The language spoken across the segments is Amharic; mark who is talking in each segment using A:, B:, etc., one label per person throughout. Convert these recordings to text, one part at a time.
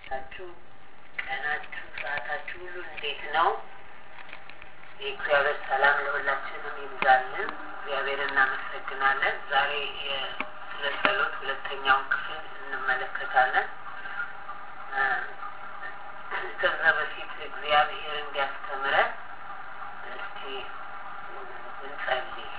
A: ናችሁ? ቀናችሁ፣ ሰዓታችሁ ሁሉ እንዴት ነው? የእግዚአብሔር ሰላም ለሁላችንም ይብዛልን። እግዚአብሔር እናመሰግናለን። ዛሬ ስለ ጸሎት ሁለተኛውን ክፍል እንመለከታለን። ከዛ በፊት እግዚአብሔር እንዲያስተምረን እስቲ እንጸልይ።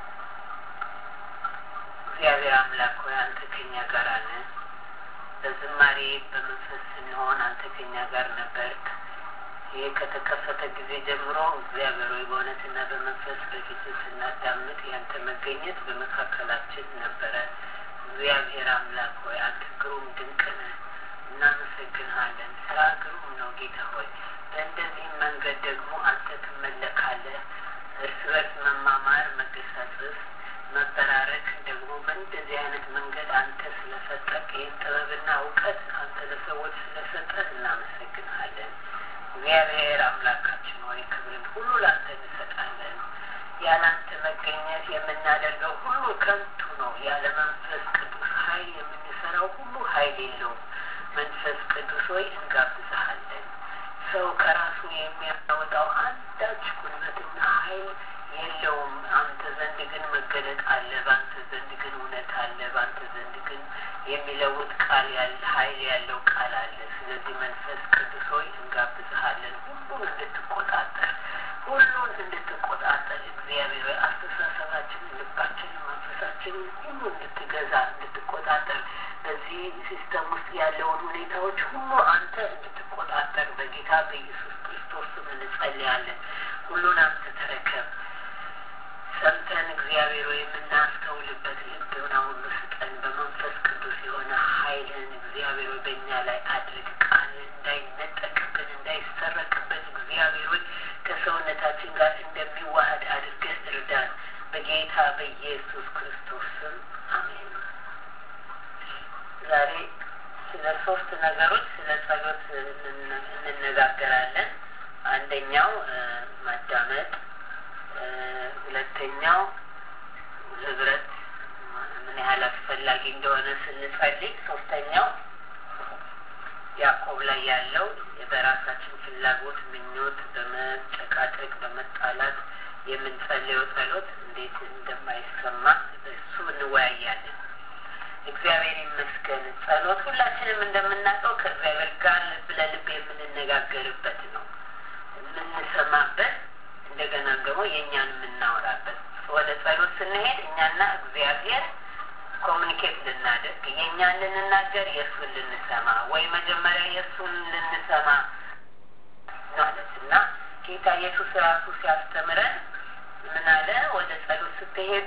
A: እግዚአብሔር አምላክ ሆይ አንተ ከኛ ጋር ነህ። በዝማሬ በመንፈስ ስንሆን አንተ ከኛ ጋር ነበርክ። ይህ ከተከፈተ ጊዜ ጀምሮ እግዚአብሔር ሆይ በእውነትና በመንፈስ በፊት ስናዳምጥ ያንተ መገኘት በመካከላችን ነበረ። እግዚአብሔር አምላክ ሆይ አንተ ግሩም ድንቅ ነህ። እናመሰግንሃለን። ስራ ግሩም ነው ጌታ ሆይ። በእንደዚህም መንገድ ደግሞ አንተ ትመለካለህ። እርስ በርስ መማማር፣ መገሳጸስ፣ መበራረክ ደግሞ በእንደዚህ አይነት መንገድ አንተ ስለሰጠህ ይህን ጥበብና እውቀት አንተ ለሰዎች ስለሰጠህ እናመሰግንሃለን። እግዚአብሔር አምላካችን ሆይ ክብርን ሁሉ ለአንተ እንሰጣለን። ያለ አንተ መገኘት የምናደርገው ሁሉ ከንቱ ነው። ያለ መንፈስ ቅዱስ ኃይል የምንሰራው ሁሉ ኃይል የለውም። መንፈስ ቅዱስ ሆይ እንጋብዝሃለን። ሰው ከራሱ የሚያወጣው አንዳች ጉልበትና ኃይል የለውም። አንተ ዘንድ ግን መገለጥ አለ። በአንተ ዘንድ ግን እውነት አለ። በአንተ ዘንድ ግን የሚለውጥ ቃል ያለ ኃይል ያለው ቃል አለ። ስለዚህ መንፈስ ቅዱስ ሆይ እንጋብዝሃለን ሁሉን እንድትቆጣጠር ሁሉን እንድትቆጣጠር እግዚአብሔር ሆይ አስተሳሰባችንን፣ ልባችንን፣ መንፈሳችንን ሁሉ እንድትገዛ እንድትቆጣጠር በዚህ ሲስተም ውስጥ ያለውን ሁኔታዎች ሁሉ አንተ እንድትቆጣጠር በጌታ በኢየሱስ ክርስቶስ ስም እንጸልያለን። ሁሉን አንተ ተረከብ። ሰምተን እግዚአብሔር ሆይ የምናስተውልበት ልብና ሁሉ ስጠን። በመንፈስ ቅዱስ የሆነ ኃይልን እግዚአብሔር ሆይ በእኛ ላይ አድርግ። ቃል እንዳይነጠቅብን እንዳይሰረቅብን እግዚአብሔር ሆይ ከሰውነታችን ጋር እንደሚዋሃድ አድርገን እርዳን። በጌታ በኢየሱስ ክርስቶስ ስም አሜን። ዛሬ ስለ ሶስት ነገሮች ስለ ጸሎት እንነጋገራለን። አንደኛው ማዳመጥ፣ ሁለተኛው ህብረት ምን ያህል አስፈላጊ እንደሆነ ስንጸልይ፣ ሶስተኛው ያዕቆብ ላይ ያለው በራሳችን ፍላጎት፣ ምኞት፣ በመጨቃጨቅ በመጣላት የምንጸልየው ጸሎት እንዴት እንደማይሰማ እሱ እንወያያለን። እግዚአብሔር ይመስገን። ጸሎት ሁላችንም እንደምናውቀው ከእግዚአብሔር ጋር ልብ ለልብ የምንነጋገርበት ነው፣ የምንሰማበት፣ እንደገና ደግሞ የእኛን የምናወራበት። ወደ ጸሎት ስንሄድ እኛና እግዚአብሔር ኮሚኒኬት ልናደርግ የእኛን ልንናገር የእሱን ልንሰማ ወይ መጀመሪያ የእሱን ልንሰማ ማለት እና ጌታ ኢየሱስ ራሱ ሲያስተምረን ምን አለ? ወደ ጸሎት ስትሄዱ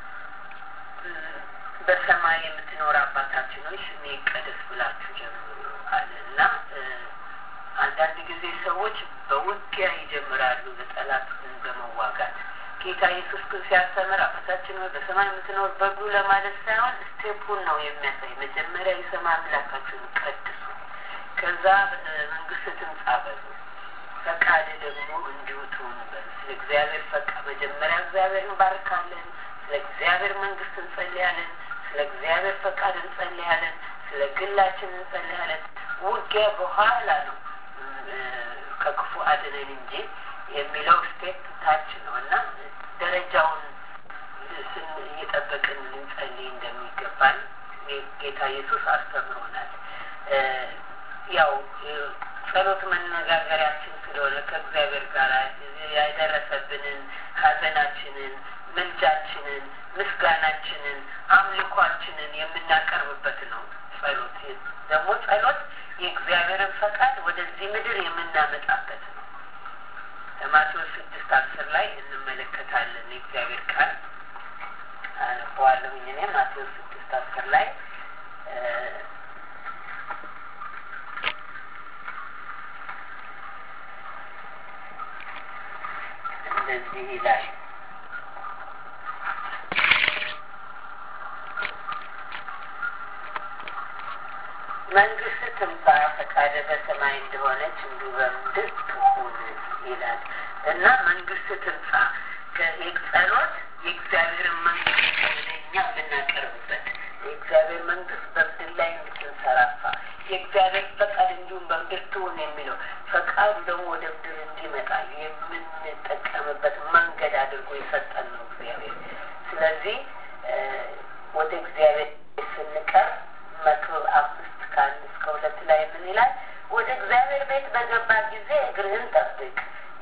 A: በሰማይ የምትኖር አባታችን ሆይ ስሜ ይቀደስ ብላችሁ ጀምሩ አለ እና አንዳንድ ጊዜ ሰዎች በውጊያ ይጀምራሉ በጠላት በመዋጋት ጌታ ኢየሱስ ግን ሲያስተምር አባታችን ሆይ በሰማይ የምትኖር በጉ ለማለት ሳይሆን ስቴፑን ነው የሚያሳይ። መጀመሪያ የሰማይ አምላካችሁን ቀድሱ፣ ከዛ መንግስት ትምጣ በሉ፣ ፈቃድ ደግሞ እንዲሁ ትሁን በሉ። ስለ እግዚአብሔር ፈቃ መጀመሪያ እግዚአብሔር እንባርካለን፣ ስለ እግዚአብሔር መንግስት እንጸልያለን፣ ስለ እግዚአብሔር ፈቃድ እንጸልያለን፣ ስለ ግላችን እንጸልያለን። ውጊያ በኋላ ነው ከክፉ አድነን እንጂ የሚለው ስቴፕ ታች ነው እና ደረጃውን እየጠበቅን ልንጸልይ እንደሚገባን ጌታ ኢየሱስ አስተምሮናል። ያው ጸሎት መነጋገሪያችን ስለሆነ ከእግዚአብሔር ጋር ያደረሰብንን ሐዘናችንን፣ ምልጃችንን፣ ምስጋናችንን፣ አምልኳችንን የምናቀርብበት ነው። ጸሎት ደግሞ ጸሎት የእግዚአብሔርን ፈቃድ ወደዚህ ምድር የምናመጣበት ነው። ማቴዎስ ስድስት አስር ላይ እንመለከታለን። የእግዚአብሔር ቃል አነበዋለሁኝ እኔ ማቴዎስ ስድስት አስር ላይ እንደዚህ ይላል መንግስት ትምጣ፣ ፈቃደ በሰማይ እንደሆነች እንዲሁ በምድር ትሁን ይላል እና መንግስት ትምጣ ጸሎት የእግዚአብሔርን መንግስት ወደ እኛ የምናቀርብበት የእግዚአብሔር መንግስት በምድር ላይ እንድትንሰራፋ የእግዚአብሔር ፈቃድ እንዲሁ ላይ ምን ይላል? ወደ እግዚአብሔር ቤት በገባ ጊዜ እግርህን ጠብቅ፣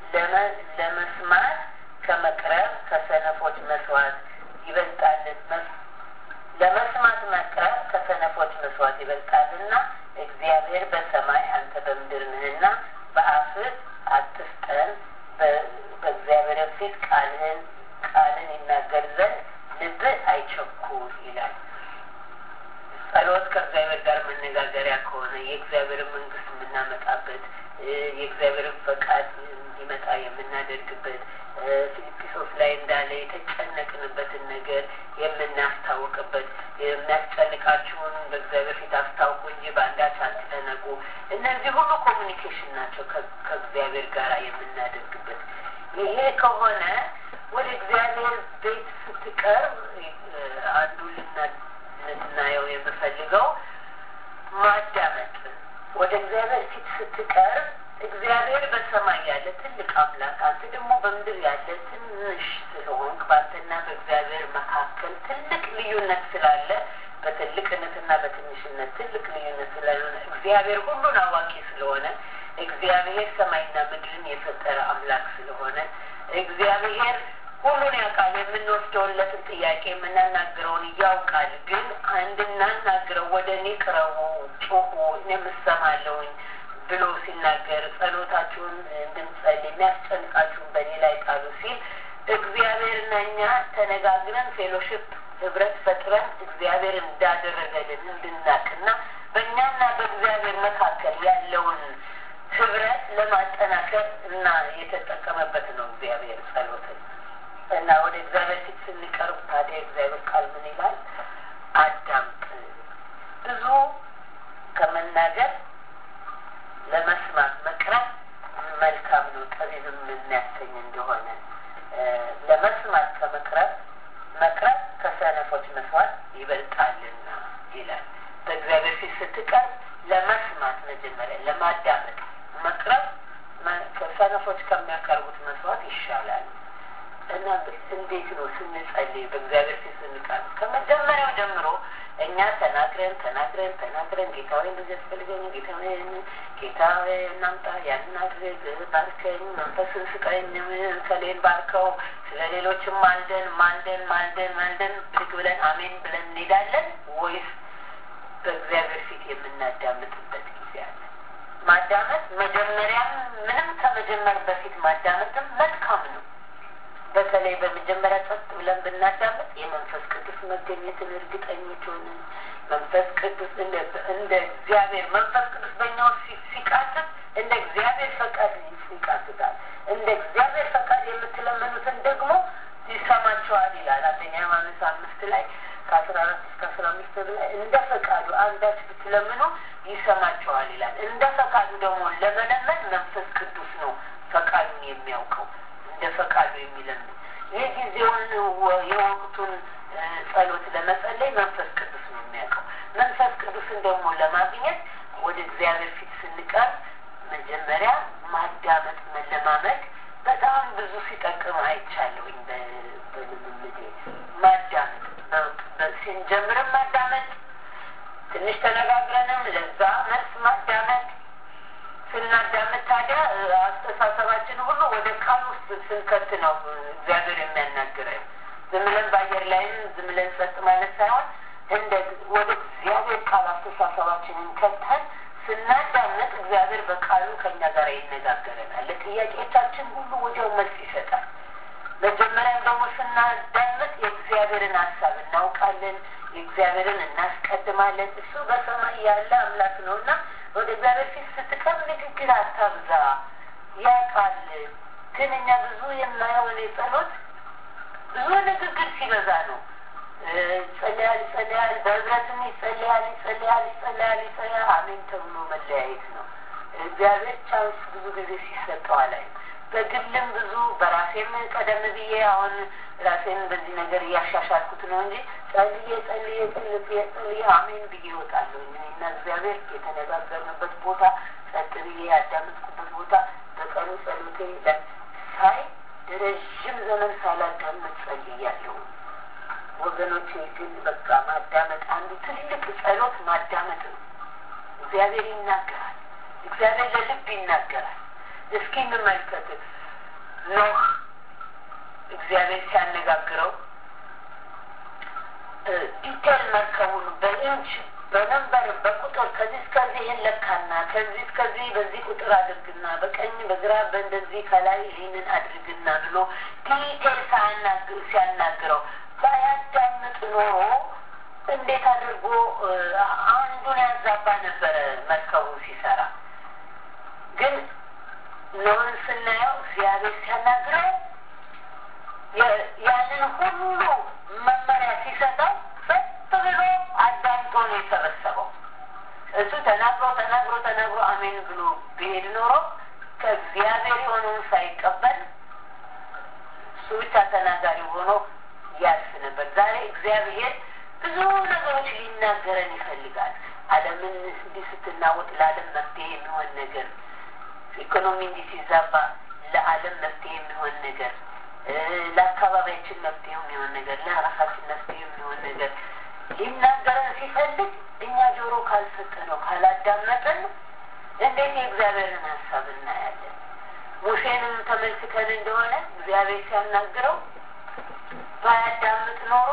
A: ለመስማት ከመቅረብ ከሰነፎች መስዋዕት ይበልጣልን ለመስማት መቅረብ ከሰነፎች መስዋዕት ይበልጣልና እግዚአብሔር በሰማይ አንተ በምድር ነህና በአፍህ አትፍጠን በእግዚአብሔር ፊት ቃልህን ቃልን ይናገር ዘንድ ልብህ አይቸኩል ይላል። ጸሎት ከእግዚአብሔር ጋር መነጋገሪያ ከሆነ የእግዚአብሔርን መንግስት የምናመጣበት የእግዚአብሔርን ፈቃድ እንዲመጣ የምናደርግበት ፊልጵሶስ ላይ እንዳለ የተጨነቅንበትን ነገር የምናስታውቅበት የሚያስጨንቃችሁን በእግዚአብሔር ፊት አስታውቁ እንጂ በአንዳች አትጨነቁ። እነዚህ ሁሉ ኮሚኒኬሽን ናቸው ከእግዚአብሔር ጋር የምናደርግበት። ይሄ ከሆነ ወደ እግዚአብሔር ቤት ስትቀርብ አንዱ ልናየው የምፈልገው ማዳመጥ። ወደ እግዚአብሔር ፊት ስትቀርብ እግዚአብሔር በሰማይ ያለ ትልቅ አምላክ፣ አንተ ደግሞ በምድር ያለ ትንሽ ስለሆንክ በአንተና በእግዚአብሔር መካከል ትልቅ ልዩነት ስላለ በትልቅነትና በትንሽነት ትልቅ ልዩነት ስላልሆነ እግዚአብሔር ሁሉን አዋቂ ስለሆነ እግዚአብሔር ሰማይና ምድርን የፈጠረ አምላክ ስለሆነ እግዚአብሔር ሁሉን ያውቃል። የምንወስደውለትን ጥያቄ የምናናግረውን ያውቃል። ግን እንድናናግረው ወደ እኔ ቅረቡ፣ ጩሁ፣ እኔም እሰማለሁኝ ብሎ ሲናገር ጸሎታችሁን እንድንጸልይ የሚያስጨንቃችሁን በእኔ ላይ ጣሉ ሲል እግዚአብሔርና እኛ ተነጋግረን ፌሎሽፕ ህብረት ፈጥረን እግዚአብሔር እንዳደረገልን እንድናቅና በእኛና በእግዚአብሔር መካከል ያለውን ህብረት ለማጠናከር እና የተጠቀመበት ነው እግዚአብሔር ጸሎትን እና ወደ እግዚአብሔር ፊት ስንቀርብ ታዲያ እግዚአብሔር ቃል ምን ይላል? አዳምጥ። ብዙ ከመናገር ለመስማት መቅረብ መልካም ነው፣ ጠቢብም የሚያሰኝ እንደሆነ ለመስማት ከመቅረብ መቅረብ ከሰነፎች መስዋዕት ይበልጣልና ይላል። በእግዚአብሔር ፊት ስትቀርብ ለመስማት መጀመሪያ ለማዳመጥ መቅረብ ከሰነፎች ከሚያቀርቡት መስዋዕት ይሻላል እና እንዴት ነው ስንጸልይ በእግዚአብሔር ፊት ስንቀርብ ከመጀመሪያው ጀምሮ እኛ ተናግረን ተናግረን ተናግረን ጌታ ሆይ እንደዚህ ያስፈልገኝ፣ ጌታ ሆይ ጌታ ሆይ እናምጣ፣ ያንን አድርግ፣ ባርከኝ፣ መንፈስን ስጠኝ፣ ከሌን ባርከው፣ ስለ ሌሎችም ማልደን ማልደን ማልደን ማልደን ብድግ ብለን አሜን ብለን እንሄዳለን ወይስ በእግዚአብሔር ፊት የምናዳምጥበት ጊዜ አለ? ማዳመጥ መጀመሪያም ምንም ከመጀመር በፊት ማዳመጥም መልካም ነው። በተለይ በመጀመሪያ ጸጥ ብለን ብናዳምጥ የመንፈስ ቅዱስ መገኘትን እርግጠኞች ሆንን። መንፈስ ቅዱስ እንደ እግዚአብሔር መንፈስ ቅዱስ በእኛ ውስጥ ሲቃትት እንደ እግዚአብሔር ፈቃድ ይቃትታል። እንደ እግዚአብሔር ፈቃድ የምትለምኑትን ደግሞ ይሰማቸዋል ይላል አንደኛ ዮሐንስ አምስት ላይ ከአስራ አራት እስከ አስራ አምስት ላይ እንደ ፈቃዱ አንዳች ብትለምኑ ይሰማቸዋል ይላል። እንደ ፈቃዱ ደግሞ ለመለመን መንፈስ ቅዱስ ነው ፈቃዱን የሚያውቀው እንደ ፈቃዱ የሚለምን የጊዜውን የወቅቱን ጸሎት ለመጸለይ መንፈስ ቅዱስ ነው የሚያውቀው። መንፈስ ቅዱስን ደግሞ ለማግኘት ወደ እግዚአብሔር ፊት ስንቀርብ መጀመሪያ ማዳመጥ መለማመድ በጣም ብዙ ሲጠቅም አይቻለሁኝ። በልምምዴ ማዳመጥ ስንጀምርም ማዳመጥ፣ ትንሽ ተነጋግረንም ለዛ መልስ ማዳመጥ ስናዳምጥ ታዲያ አስተሳሰባችን ሁሉ ወደ ቃል ውስጥ ስንከት ነው እግዚአብሔር የሚያናግረን። ዝም ብለን በአየር ላይም ዝም ብለን ጸጥ ማለት ሳይሆን እንደ ወደ እግዚአብሔር ቃል አስተሳሰባችንን ከተን ስናዳምጥ እግዚአብሔር በቃሉ ከኛ ጋር ይነጋገረናል። ለጥያቄዎቻችን ሁሉ ወዲያው መልስ ይሰጣል። መጀመሪያም ደግሞ ስናዳምጥ የእግዚአብሔርን ሀሳብ እናውቃለን፣ የእግዚአብሔርን እናስቀድማለን። እሱ በሰማይ ያለ አምላክ ነው እና ወደ እግዚአብሔር ፊት ስትቀርብ ንግግር አታብዛ። ያውቃል። ግን እኛ ብዙ የማየው እኔ ጸሎት ብዙ ንግግር ሲበዛ ነው። ይጸለያል ይጸለያል፣ በህብረትም ይጸለያል ይጸለያል ይጸለያል ይጸለያል። አሜን ተብሎ መለያየት ነው። እግዚአብሔር ቻንስ ብዙ ጊዜ ሲሰጠው አላይም። በግልም ብዙ በራሴም ቀደም ብዬ አሁን ራሴን በዚህ ነገር እያሻሻልኩት ነው እንጂ ጸልዬ ጸልዬ ጸልዬ ጸልዬ አሜን ብዬ እወጣለሁ። እና እግዚአብሔር የተነጋገርንበት ቦታ ጸጥ ብዬ ያዳመጥኩበት ቦታ በቀኑ ጸሎቴ ላይ ሳይ ረዥም ዘመን ሳላዳመጥ ጸልያለሁ። ወገኖቼ ግን በቃ ማዳመጥ አንዱ ትልቅ ጸሎት ማዳመጥ ነው። እግዚአብሔር ይናገራል። እግዚአብሔር ለልብ ይናገራል። እስኪ እንመልከት። ኖህ እግዚአብሔር ሲያነጋግረው ዲቴል መርከቡን በኢንች በነንበር በቁጥር ከዚህ እስከዚህ ይህን ለካና ከዚህ እስከዚህ በዚህ ቁጥር አድርግና በቀኝ በግራ በእንደዚህ ከላይ ይህንን አድርግና ብሎ ዲቴል ሲያናግረው ባያዳምጥ ኖሮ እንዴት አድርጎ አንዱን ያዛባ ነበረ መርከቡን ሲሰራ። ግን ኖህን ስናየው እግዚአብሔር ሲያናግረው ያንን ሁሉ መመሪያ ሲሰጠው ጸጥ ብሎ አዳምጦ ነው የሰበሰበው። እሱ ተናግሮ ተናግሮ ተናግሮ አሜን ብሎ ቢሄድ ኖሮ ከእግዚአብሔር የሆነውን ሳይቀበል እሱ ብቻ ተናጋሪ ሆኖ ያልፍ ነበር። ዛሬ እግዚአብሔር ብዙ ነገሮች ሊናገረን ይፈልጋል። ዓለምን እንዲህ ስትናወጥ ለዓለም መፍትሄ የሚሆን ነገር፣ ኢኮኖሚ እንዲህ ሲዛባ ለዓለም መፍትሄ የሚሆን ነገር ለአካባቢያችን መፍትሄ የሚሆን ነገር ለራሳችን መፍትሄ የሚሆን ነገር ሊናገረን ሲፈልግ እኛ ጆሮ ካልሰጠነው ካላዳመጠን እንዴት የእግዚአብሔርን ሀሳብ እናያለን? ሙሴንም ተመልክተን እንደሆነ እግዚአብሔር ሲያናግረው ባያዳምጥ ኖሮ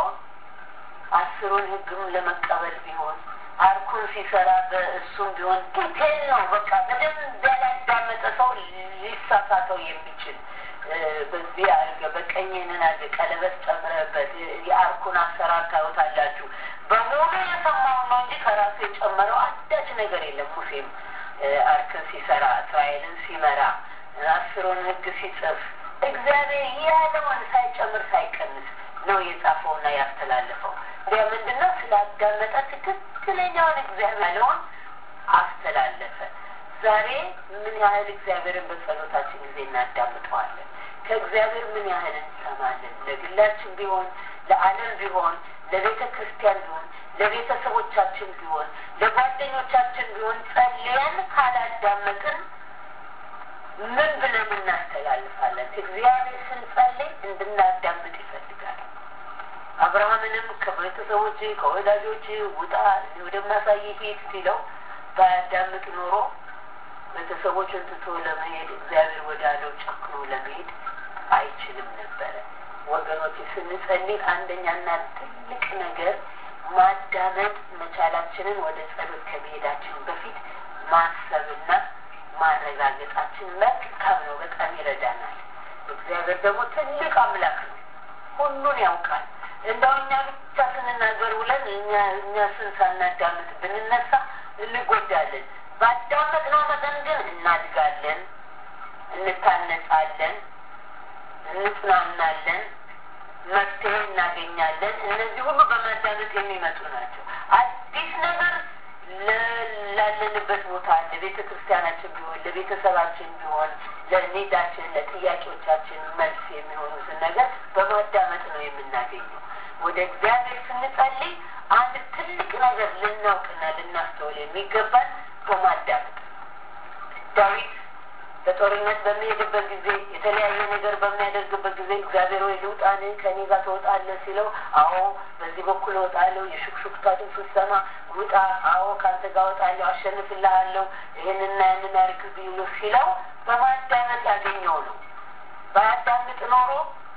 A: አስሩን ሕግም ለመቀበል ቢሆን አርኩን ሲሰራ በእሱም ቢሆን ዲቴል ነው። በቃ በደንብ ያላዳመጠ ሰው ሊሳሳተው የሚችል በዚህ አድርገ በቀኝንን አድርገ ቀለበት ጨምረበት የአርኩን አሰራር ታዩታላችሁ። በሙሉ የሰማውን ነው እንጂ ከራሱ የጨመረው አንዳች ነገር የለም። ሙሴም አርክን ሲሰራ እስራኤልን ሲመራ አስሩን ሕግ ሲጽፍ እግዚአብሔር ያለውን ሳይጨምር ሳይቀንስ ነው የጻፈውና ያስተላለፈው። እንዲያ ምንድነው ስላዳመጠ ትክክለኛውን እግዚአብሔር ያለውን አስተላለፈ። ዛሬ ምን ያህል እግዚአብሔርን በጸሎታችን ጊዜ እናዳምጠዋለን? ከእግዚአብሔር ምን ያህል እንሰማለን? ለግላችን ቢሆን ለዓለም ቢሆን ለቤተ ክርስቲያን ቢሆን ለቤተሰቦቻችን ቢሆን ለጓደኞቻችን ቢሆን ጸልያን ካላዳመጥን ምን ብለን እናስተላልፋለን? እግዚአብሔር ስንጸልይ እንድናዳምጥ ይፈልጋል። አብርሃምንም ከቤተሰቦች ከወዳጆች ውጣ ወደማሳይ ሂድ ሲለው ባያዳምጥ ኖሮ ቤተሰቦችን ትቶ ለመሄድ እግዚአብሔር ወዳለው ጨክኖ ለመሄድ አይችልም ነበረ። ወገኖች ስንጸልይ አንደኛና ትልቅ ነገር ማዳመጥ መቻላችንን ወደ ጸሎት ከመሄዳችን በፊት ማሰብና ማረጋገጣችን መልካም ነው። በጣም ይረዳናል። እግዚአብሔር ደግሞ ትልቅ አምላክ ነው። ሁሉን ያውቃል። እንደው እኛ ብቻ ስንናገር ውለን እኛ እኛ ስን ሳናዳምጥ ብንነሳ እንጎዳለን። ባዳመጥነው መጠን ግን እናድጋለን፣ እንታነጻለን፣ እንጽናናለን፣ መፍትሄ እናገኛለን። እነዚህ ሁሉ በማዳመጥ የሚመጡ ናቸው። አዲስ ነገር ላለንበት ቦታ ለቤተ ክርስቲያናችን ቢሆን ለቤተሰባችን ቢሆን ለኔዳችን ለጥያቄዎቻችን መልስ የሚሆኑትን ነገር በማዳመጥ ነው የምናገኘው። ወደ እግዚአብሔር ስንጸልይ አንድ ትልቅ ነገር ልናውቅና ልናስተውል የሚገባን በማዳመጥ ዳዊት በጦርነት በሚሄድበት ጊዜ የተለያየ ነገር በሚያደርግበት ጊዜ እግዚአብሔር ወይ ልውጣን ከኔ ጋር ትወጣለህ ሲለው፣ አዎ በዚህ በኩል እወጣለሁ፣ የሹክሹክታ ድምፅ ስትሰማ ውጣ፣ አዎ ከአንተ ጋር እወጣለሁ፣ አሸንፍልሃለሁ፣ ይህንና ያንን አድርግ ብሎ ሲለው በማዳመጥ ያገኘው ነው። ባያዳምጥ ኖሮ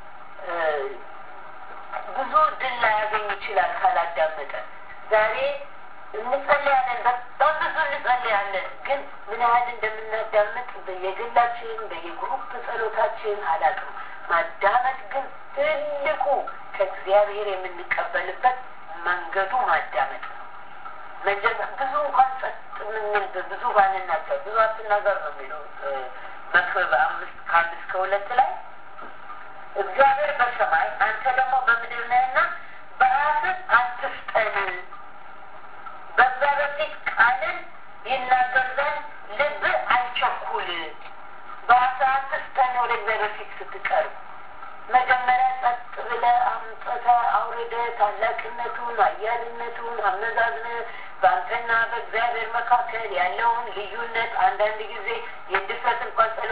A: ብዙ ድል ላያገኝ ይችላል ካላዳመጠ። ዛሬ እንጸልያለን፣ በጣም ብዙ እንጸልያለን። ግን ምን ያህል እንደምናዳምጥ በየግላችን በየግሩፕ ጸሎታችን አላውቅም። ማዳመጥ ግን ትልቁ ከእግዚአብሔር የምንቀበልበት መንገዱ ማዳመጥ ነው። መጀመር ብዙ እንኳን ጸጥ የምንል ብዙ ባንናገር ብዙ አትናገር ነው የሚለው መክብብ አምስት ከአንድ እስከ ሁለት ላይ እግዚአብሔር በሰማይ አንተ ደግሞ በምድር ነህና በራስህ አትፍጠን በእግዚአብሔር ፊት ቃልን ይናገር ዘንድ ልብህ አይቸኩል። በራስህ አትፍጠን ወደ እግዚአብሔር ፊት ስትቀርብ መጀመሪያ ጸጥ ብለህ አምጥተህ አውርደህ ታላቅነቱን፣ አያልነቱን አመዛዝነህ በአንተና በእግዚአብሔር መካከል ያለውን ልዩነት አንዳንድ ጊዜ የድፍረት እንኳን ጸሎት ወይ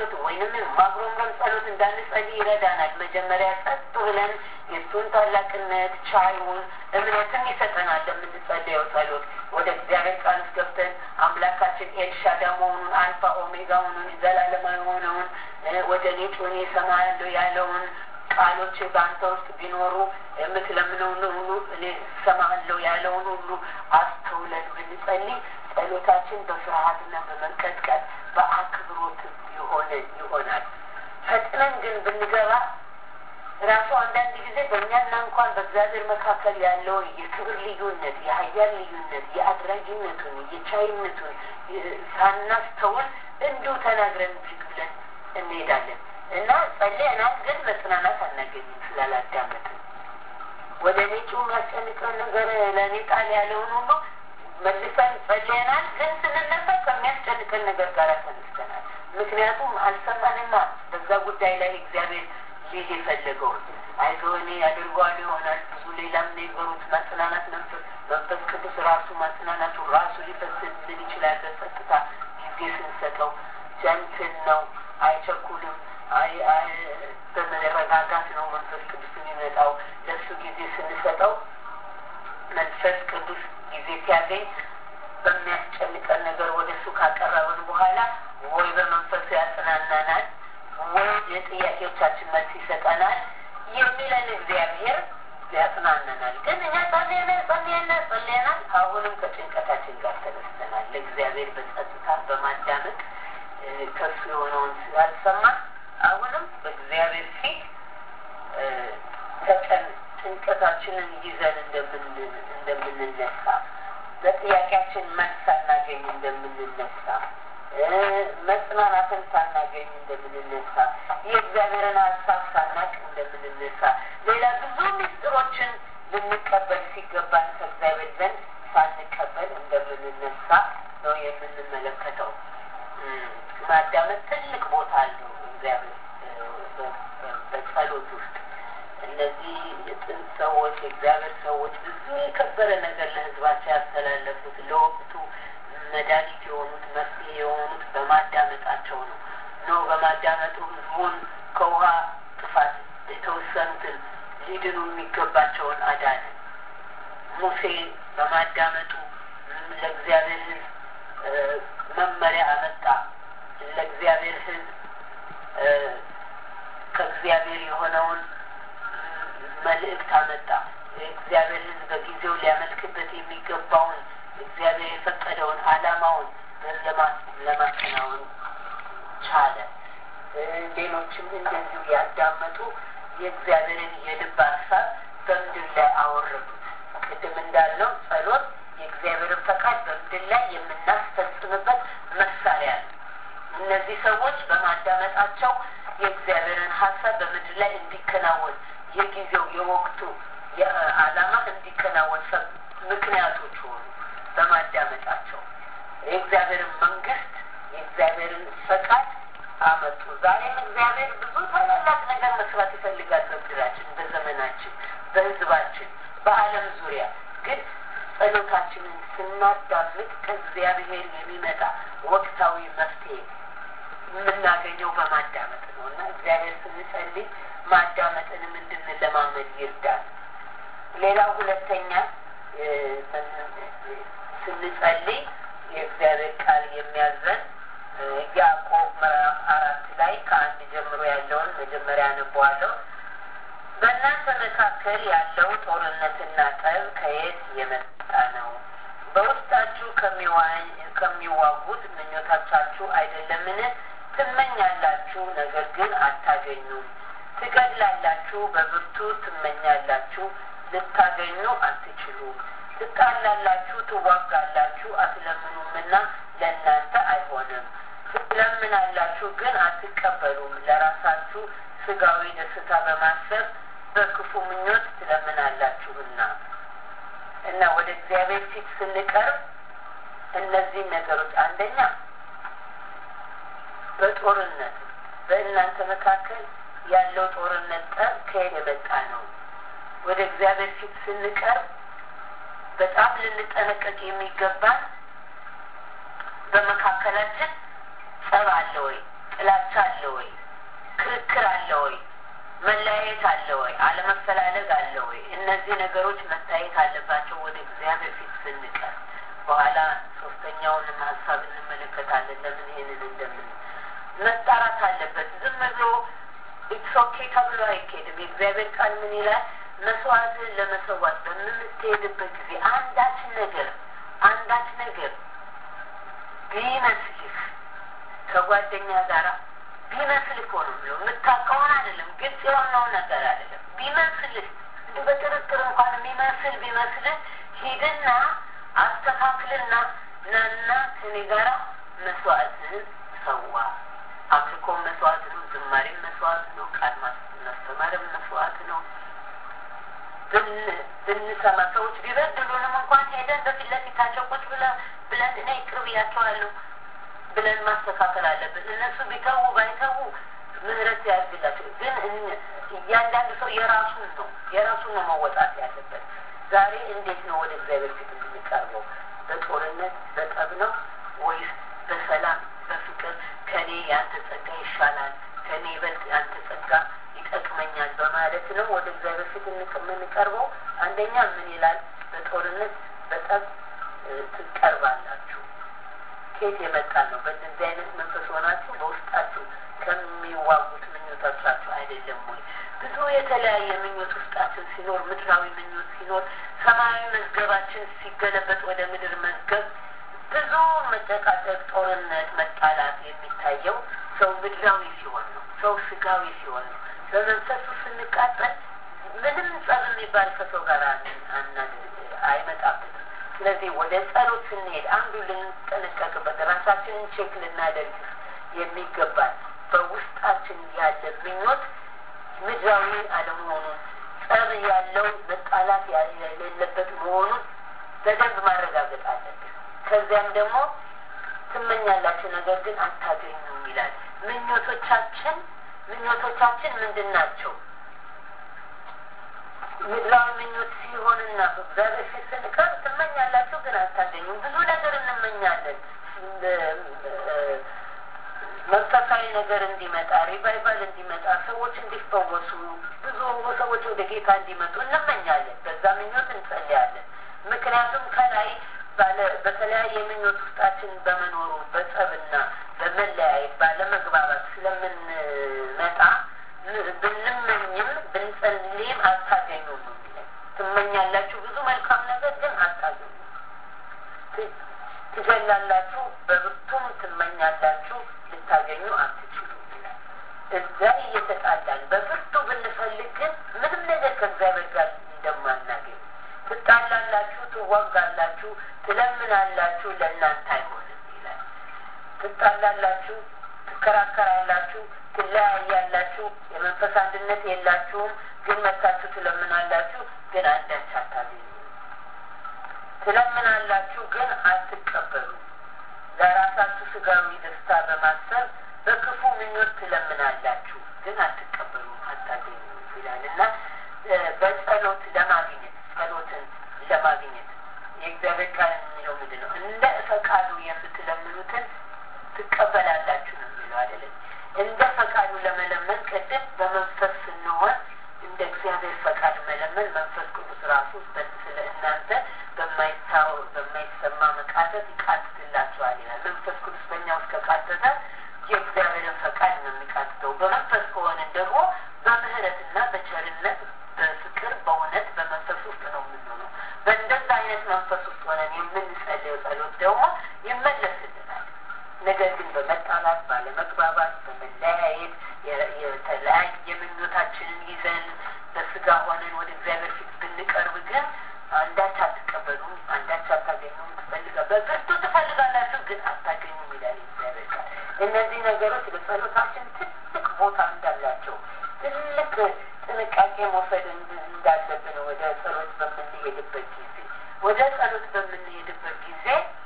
A: ወይንም ማጉረምረም ጸሎት እንዳንጸልይ ይረዳናል። መጀመሪያ ጸጥ ብለን የእሱን ታላቅነት ቻይውን እምነትም ይሰጠናል ለምንጸልየው ጸሎት ወደ እግዚአብሔር ቃል ውስጥ ገብተን አምላካችን ኤልሻዳ መሆኑን አልፋ ኦሜጋ መሆኑን ዘላለማዊ የሆነውን ወደ እኔ ጩኸን እሰማሃለሁ ያለውን ቃሎች በአንተ ውስጥ ቢኖሩ የምትለምነውን ሁሉ እኔ እሰማሃለሁ ያለውን ሁሉ አስተውለን ብንጸልይ ጸሎታችን በፍርሃትና በመንቀጥቀጥ በአክብሮት የሆነ ይሆናል። ፈጥነን ግን ብንገባ ራሱ አንዳንድ ጊዜ በእኛና እንኳን በእግዚአብሔር መካከል ያለውን የክብር ልዩነት፣ የሀያል ልዩነት፣ የአድራጊነቱን፣ የቻይነቱን ሳናስተውል እንዲሁ ተናግረን ብድግ ብለን እንሄዳለን እና ጸልየናል፣ ግን መጽናናት አናገኝም ስላላዳመጥን። ወደ እኔ ጩኸ የሚያስጨንቀን ነገር ለእኔ ጣል ያለውን ሁሉ መልሰን ጸልየናል፣ ግን ስንነሳ ከሚያስጨንቀን ነገር ጋር ተነስተናል። ምክንያቱም አልሰማንማ በዛ ጉዳይ ላይ እግዚአብሔር ሊል የፈለገውን አይዞህ እኔ ያደርገዋል ይሆናል ብዙ ሌላም ነገሮች ማጽናናት መንፈስ መንፈስ ቅዱስ ራሱ ማጽናናቱ ራሱ ሊፈስልን ይችላል። በጸጥታ ጊዜ ስንሰጠው ጀንትን ነው፣ አይቸኩልም። በመረጋጋት ነው መንፈስ ቅዱስ የሚመጣው። ለእሱ ጊዜ ስንሰጠው መንፈስ ቅዱስ ጊዜ ሲያገኝ በሚያስጨንቀን ነገር ወደ እሱ ካቀረብን በኋላ ወይ በመንፈሱ ያጽናናናል ወይ የጥያቄዎቻችን መልስ ይሰጠናል የሚለን እግዚአብሔር ያጽናናናል። ግን እኛ ጸልየና ጸልየና ጸልየናል። አሁንም ከጭንቀታችን ጋር ተነስተናል። ለእግዚአብሔር በጸጥታ በማዳመጥ ከሱ የሆነውን ስላልሰማን አሁንም በእግዚአብሔር ፊት ተጨን ጭንቀታችንን ይዘን እንደምንነሳ በጥያቄያችን መልስ ሳናገኝ እንደምንነሳ መጽናናትን ሳናገኝ እንደምንነሳ የእግዚአብሔርን ሀሳብ ሳናቅ እንደምንነሳ ሌላ ብዙ ምስጢሮችን ልንቀበል ሲገባን ከእግዚአብሔር ዘንድ ሳንቀበል እንደምንነሳ ነው የምንመለከተው። ማዳመጥ ትልቅ ቦታ አለው እግዚአብሔር በጸሎት ውስጥ እነዚህ የጥንት ሰዎች የእግዚአብሔር ሰዎች ብዙ የከበረ ነገር ለሕዝባቸው ያስተላለፉት ለወቅቱ መድኃኒት የሆኑት መፍትሄ የሆኑት በማዳመጣቸው ነው ነው በማዳመጡ ህዝቡን ከውሃ ጥፋት የተወሰኑትን ሊድኑ የሚገባቸውን አዳነ። ሙሴ በማዳመጡ ለእግዚአብሔር ህዝብ መመሪያ አመጣ። ለእግዚአብሔር ህዝብ ከእግዚአብሔር የሆነውን መልእክት አመጣ። የእግዚአብሔር ህዝብ በጊዜው ሊያመልክበት የሚገባውን እግዚአብሔር የፈቀደውን አላማውን ለማከናወን ቻለ። ሌሎችም እንደዚሁ ያዳመጡ የእግዚአብሔርን የልብ ሀሳብ በምድር ላይ አወረዱት። ቅድም እንዳልነው ጸሎት የእግዚአብሔርን ፈቃድ በምድር ላይ የምናስፈጽምበት መሳሪያ ነው። እነዚህ ሰዎች በማዳመጣቸው የእግዚአብሔርን ሀሳብ በምድር ላይ እንዲከናወን የጊዜው የወቅቱ የዓላማ እንዲከናወን ምክንያቶች ሆኑ። በማዳመጣቸው የእግዚአብሔርን መንግስት የእግዚአብሔርን ፈቃድ አመጡ። ዛሬም እግዚአብሔር ብዙ ታላላቅ ነገር መስራት ይፈልጋል በምድራችን፣ በዘመናችን፣ በህዝባችን፣ በዓለም ዙሪያ ግን ጸሎታችንን ስናዳምጥ ከእግዚአብሔር የሚመጣ ወቅታዊ መፍትሄ የምናገኘው በማዳመጥ ነው እና እግዚአብሔር ስንጸልይ ማዳመጥንም እንድንለማመድ ይርዳል። ሌላው ሁለተኛ ስንጸልይ የእግዚአብሔር ቃል የሚያዘን ያዕቆብ ምዕራፍ አራት ላይ ከአንድ ጀምሮ ያለውን መጀመሪያ አነበዋለሁ። በእናንተ መካከል ያለው ጦርነትና ጠብ ከየት የመጣ ነው? በውስጣችሁ ከሚዋጉት ምኞቶቻችሁ አይደለምን? ትመኛላችሁ፣ ነገር ግን አታገኙም። ትገድላላችሁ፣ በብርቱ ትመኛላችሁ፣ ልታገኙ አትችሉም። ትጣላላችሁ፣ ትዋጋላችሁ፣ አትለምኑምና ለእናንተ አይሆንም። ትለምናላችሁ፣ ግን አትቀበሉም፣ ለራሳችሁ ስጋዊ ደስታ በማሰብ በክፉ ምኞት ትለምናላችሁና። እና ወደ እግዚአብሔር ፊት ስንቀርብ እነዚህ ነገሮች አንደኛ በጦርነት በእናንተ መካከል ያለው ጦርነት ጠብ ከየት የመጣ ነው? ወደ እግዚአብሔር ፊት ስንቀርብ በጣም ልንጠነቀቅ የሚገባን በመካከላችን ጸብ አለ ወይ? ጥላቻ ጥላቻ አለ ወይ? ክርክር አለ ወይ? መለያየት አለ ወይ? አለመፈላለግ አለ ወይ? እነዚህ ነገሮች መታየት አለባቸው ወደ እግዚአብሔር ፊት ስንቀር። በኋላ ሶስተኛውንም ሀሳብ እንመለከታለን። ለምን ይህንን እንደምን መጣራት አለበት። ዝም ብሎ ኢትስ ኦኬ ተብሎ አይኬድም። የእግዚአብሔር ቃል ምን ይላል? መስዋዕትን ለመሰዋት በምትሄድበት ጊዜ አንዳች ነገር አንዳች ነገር ቢመስልህ ከጓደኛ ጋራ ቢመስልህ እኮ ነው ብሎ የምታውቀውን አይደለም፣ ግልጽ የሆነውን ነገር አይደለም። ቢመስልህ እንደ በጥርጥር እንኳን የሚመስል ቢመስልህ ሂድና አስተካክልና ናና ከኔ ጋራ መስዋዕትን ሰዋ። አምልኮም መስዋዕት ነው፣ ዝማሬም መስዋዕት ነው፣ ቃል ማስተማርም መስዋዕት ነው። ብንሰማ ሰዎች ቢበድሉንም እንኳን ሄደን በፊት ለፊታቸው ቁጭ ብለን እኔ ይቅር ብያቸዋለሁ ብለን ማስተካከል አለብን። እነሱ ቢተዉ ባይተዉ ምህረት ያድርግላቸው። ግን እያንዳንዱ ሰው የራሱን ነው የራሱን ነው መወጣት ያለበት። ዛሬ እንዴት ነው ወደ እግዚአብሔር ፊት የምንቀርበው? በጦርነት በጠብ ነው ወይስ በሰላም በፍቅር? ከኔ ያንተ ጸጋ ይሻላል፣ ከኔ ይበልጥ ያንተ ጸጋ ይጠቅመኛል በማለት ነው ወደ እግዚአብሔር ፊት የምንቀርበው። አንደኛ ምን ይላል? በጦርነት በጠብ ትቀርባላችሁ። ከየት የመጣ ነው? በእንደዚህ አይነት መንፈስ ሆናችሁ በውስጣችሁ ከሚዋጉት ምኞቶቻችሁ አይደለም ወይ? ብዙ የተለያየ ምኞት ውስጣችን ሲኖር፣ ምድራዊ ምኞት ሲኖር፣ ሰማያዊ መዝገባችን ሲገለበጥ ወደ ምድር መዝገብ ብዙ መጨቃጨቅ፣ ጦርነት፣ መጣላት የሚታየው ሰው ምድራዊ ሲሆን ነው። ሰው ስጋዊ ሲሆን ነው። በመንፈሱ ስንቃጠል ምንም ጸብ የሚባል ከሰው ጋር አይመጣብንም። ስለዚህ ወደ ጸሎት ስንሄድ አንዱ ልንጠነቀቅበት ራሳችንን ቼክ ልናደርግ የሚገባል በውስጣችን ያለ ምኞት ምድራዊ አለመሆኑን ጸብ ያለው መጣላት የሌለበት መሆኑን በደንብ ማረጋገጥ አለብን። ከዚያም ደግሞ ትመኛላችሁ ነገር ግን አታገኙም ይላል። ምኞቶቻችን ምኞቶቻችን ምንድን ናቸው? ምድራዊ ምኞት ሲሆንና በእግዚአብሔር ፊት ስንቀርብ ትመኛላችሁ ግን አታገኙም። ብዙ ነገር እንመኛለን። መንፈሳዊ ነገር እንዲመጣ፣ ሪቫይቫል እንዲመጣ፣ ሰዎች እንዲፈወሱ፣ ብዙ ሰዎች ወደ ጌታ እንዲመጡ እንመኛለን። በዛ ምኞት እንጸልያለን። ምክንያቱም ከላይ በተለያየ ምኞት ውስጣችን በመኖሩ በጸብና በመለያየት ባለመግባባት ስለምንመጣ ብንመኝም ብንጸልይም አታገኙም ነው የሚለን። ትመኛላችሁ ብዙ መልካም ነገር ግን አታገኙም። ትገላላችሁ፣ በብርቱም ትመኛላችሁ፣ ልታገኙ አትችሉም ይላል። እዛ እየተጣላን በብርቱ ብንፈልግ ግን ምንም ነገር ከእግዚአብሔር ጋር እንደማናገኝ ትጣላላችሁ፣ ትዋጋላችሁ፣ ትለምናላችሁ፣ ለእናንተ አይሆንም ይላል። ትጣላላችሁ፣ ትከራከራላችሁ፣ ትለያያላችሁ፣ የመንፈስ አንድነት የላችሁም፣ ግን መታችሁ ትለምናላችሁ፣ ግን አንዳች አታገኙ። ትለምናላችሁ፣ ግን አትቀበሉ። ለራሳችሁ ስጋዊ ደስታ በማሰብ በክፉ ምኞት ትለምናላችሁ፣ ግን አትቀበሉ፣ አታገኙ ይላል እና በጸሎት ለማግኘት ጸሎትን ለማግኘት የእግዚአብሔር ቃል የሚለው ምንድን ነው? እንደ ፈቃዱ የምትለምኑትን ትቀበላላችሁ ነው የሚለው አይደለም። እንደ ፈቃዱ ለመለመን ቅድም በመንፈስ ስንሆን እንደ እግዚአብሔር ፈቃድ መለመን መንፈስ ቅዱስ ራሱ ስለ እናንተ በማይታው በማይሰማ መቃተት ይቃትትላችኋል ይላል። መንፈስ ቅዱስ በእኛ ውስጥ ከቃተተ የእግዚአብሔርን ፈቃድ ነው የሚቃትተው። በመንፈስ ከሆንን ደግሞ በምህረትና በቸርነት በፍቅር በእውነት በመንፈስ ውስጥ ነው የምንሆነው። በእንደዛ አይነት መንፈስ ውስጥ ሆነን የምንጸልየው ጸሎት ደግሞ ይመለስልናል። ነገር ግን በመጣላት ባለመግባባት፣ በመለያየት የተለያየ ምኞታችንን ይዘን በስጋ ሆነን ወደ እግዚአብሔር ፊት ብንቀርብ ግን አንዳች አትቀበሉም፣ አንዳች አታገኙም። ትፈልጋ በብርቱ ትፈልጋላችሁ ግን አታገኙም ይላል እግዚአብሔር ቃል። እነዚህ ነገሮች ለጸሎታችን ትልቅ ቦታ እንዳላቸው ትልቅ ጥንቃቄ መውሰድ እንዳለብን ወደ ጸሎት በምንሄድበት ጊዜ ወደ ጸሎት በምንሄድበት ጊዜ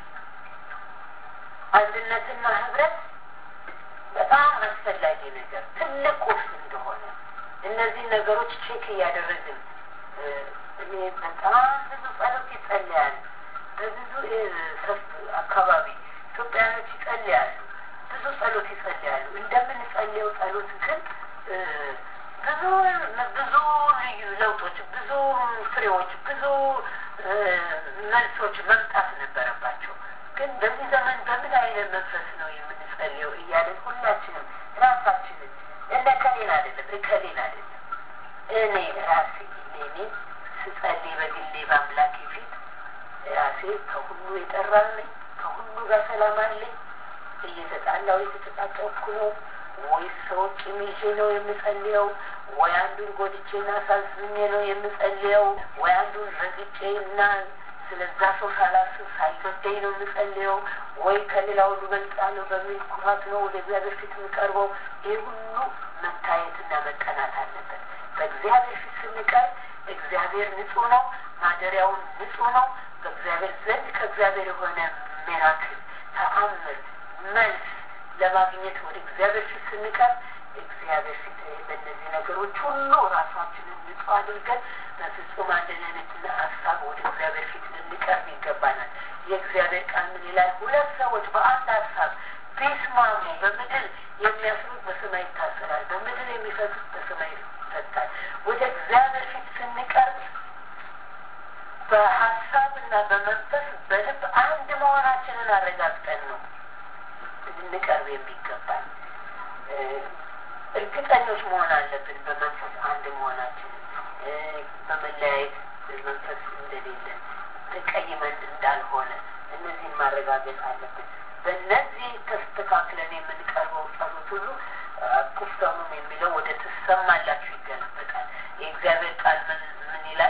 A: አንድነትና ህብረት በጣም አስፈላጊ ነገር ትልቅ ቁልፍ እንደሆነ እነዚህ ነገሮች ቼክ እያደረግን እኔ በጣም ብዙ ጸሎት ይጸልያል። በብዙ አካባቢ ኢትዮጵያኖች ይጸልያሉ። ብዙ ጸሎት ይጸልያሉ። እንደምንጸልየው ጸሎት ግን ብዙ ብዙ ልዩ ለውጦች፣ ብዙ ፍሬዎች፣ ብዙ መልሶች መምጣት ነበረባቸው። ግን በዚህ ዘመን በምን አይነት መንፈስ ነው የምንጸልየው እያለን ሁላችንም ራሳችንን እነ ከሌን አይደለም እከሌን አይደለም እኔ ራሴ እኔ ስጸልይ በግሌ በአምላኬ ፊት ራሴ ከሁሉ የጠራልኝ ከሁሉ ጋር ሰላም አለኝ እየተጣላው የተጨቃጨኩ ነው ወይስ ሰዎች ቂም ይዤ ነው የምጸልየው? ወይ አንዱን ጎድቼና አሳዝኜ ነው የምጸልየው? ወይ አንዱን ረግጬ እና ስለዛ ሰው ሳላስብ ሳይገደኝ ነው የምጸልየው? ወይ ከሌላ ሁሉ በልጣለሁ በሚል ኩራት ነው ወደ እግዚአብሔር ፊት የምቀርበው? ይህ ሁሉ መታየትና መጠናት አለበት። በእግዚአብሔር ፊት ስንቀርብ እግዚአብሔር ንጹሕ ነው፣ ማደሪያውን ንጹሕ ነው። በእግዚአብሔር ዘንድ ከእግዚአብሔር የሆነ ሜራክል ተአምር መልስ ለማግኘት ወደ እግዚአብሔር ፊት ስንቀርብ እግዚአብሔር ፊት በእነዚህ ነገሮች ሁሉ ራሳችንን ንጹሕ አድርገን በፍጹም አንድነትና ሀሳብ ወደ እግዚአብሔር ፊት ልንቀርብ ይገባናል። የእግዚአብሔር ቃል ምን ይላል? ሁለት ሰዎች በአንድ ሀሳብ ቢስማሙ በምድር የሚያስሩት በሰማይ ይታሰራል፣ በምድር የሚፈቱት በሰማይ ይፈታል። ወደ እግዚአብሔር ፊት ስንቀርብ በሀሳብና በመንፈስ በልብ አንድ መሆናችንን አረጋግጠን ነው ልንቀርብ የሚገባል። እርግጠኞች መሆን አለብን በመንፈስ አንድ መሆናችንን፣ በመለያየት መንፈስ እንደሌለን፣ ተቀይመን እንዳልሆነ እነዚህን ማረጋገጥ አለብን። በእነዚህ ተስተካክለን የምንቀርበው ጸሎት ሁሉ አትፍተሙም የሚለው ወደ ትሰማላችሁ ይገለበጣል። የእግዚአብሔር ቃል ምን ምን ይላል?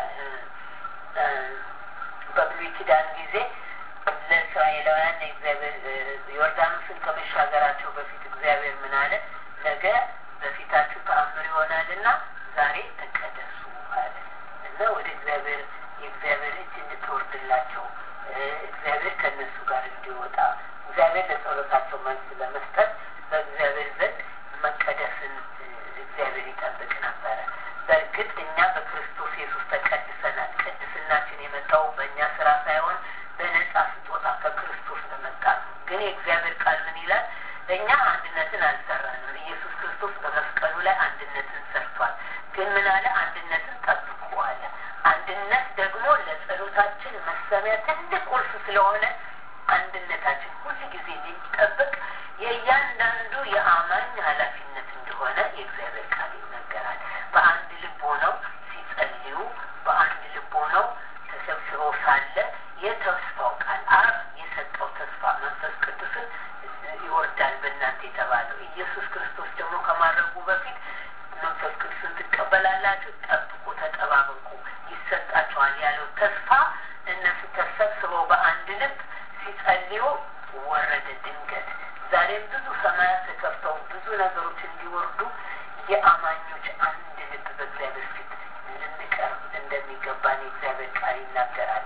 A: በብሉይ ኪዳን ጊዜ ለእስራኤላውያን እግዚአብሔር ዮርዳኖስን ከመሻገራቸው በፊት እግዚአብሔር ምን አለ? ነገ በፊታችሁ ተአምር ይሆናልና ዛሬ ተቀደሱ አለ እና ወደ እግዚአብሔር የእግዚአብሔር እጅ እንድትወርድላቸው እግዚአብሔር ከእነሱ ጋር እንዲወጣ እግዚአብሔር ለጸሎታቸው መልስ ለመስጠት በእግዚአብሔር ዘንድ መቀደስን እግዚአብሔር ይጠብቅ ነበረ። በእርግጥ እኛ በክርስቶስ ኢየሱስ ተቀድሰናል። ቅድስናችን የመጣው በእኛ ስራ ሳይሆን በነጻ ስጦታ ከክርስቶስ በመጣ ነው። ግን የእግዚአብሔር ቃል ምን ይላል? እኛ አንድነትን አልሰራንም። ኢየሱስ ክርስቶስ በመስቀሉ ላይ አንድነትን ሰርቷል። ግን ምን አለ? አንድነትን ጠብቁ አለ። አንድነት ደግሞ ለጸሎታችን መሰሚያ ትልቅ ቁልፍ ስለሆነ አንድነታችን ሁል ጊዜ ሊጠብቅ የእያንዳንዱ የአማኝ ኃላፊነት እንደሆነ የእግዚአብሔር ቃል ይናገራል። በአንድ ልብ ሆነው ሲጸልዩ፣ በአንድ ልብ ሆነው ተሰብስበው ሳለ የተስፋው ቃል አብ የሰጠው ተስፋ መንፈስ ቅዱስን ይወርዳል በእናንተ የተባለው ኢየሱስ ክርስቶስ ደግሞ ከማድረጉ በፊት መንፈስ ቅዱስን ትቀበላላችሁ፣ ጠብቁ፣ ተጠባበቁ፣ ይሰጣችኋል ያለው ተስፋ እነሱ ተሰብስበው በአንድ ልብ ሲጸልዩ ወረደ ድንገት። ዛሬም ብዙ ሰማያት ተከፍተው ብዙ ነገሮች እንዲወርዱ የአማኞች አንድ ልብ በእግዚአብሔር ፊት ልንቀርብ እንደሚገባን የእግዚአብሔር ቃል ይናገራል።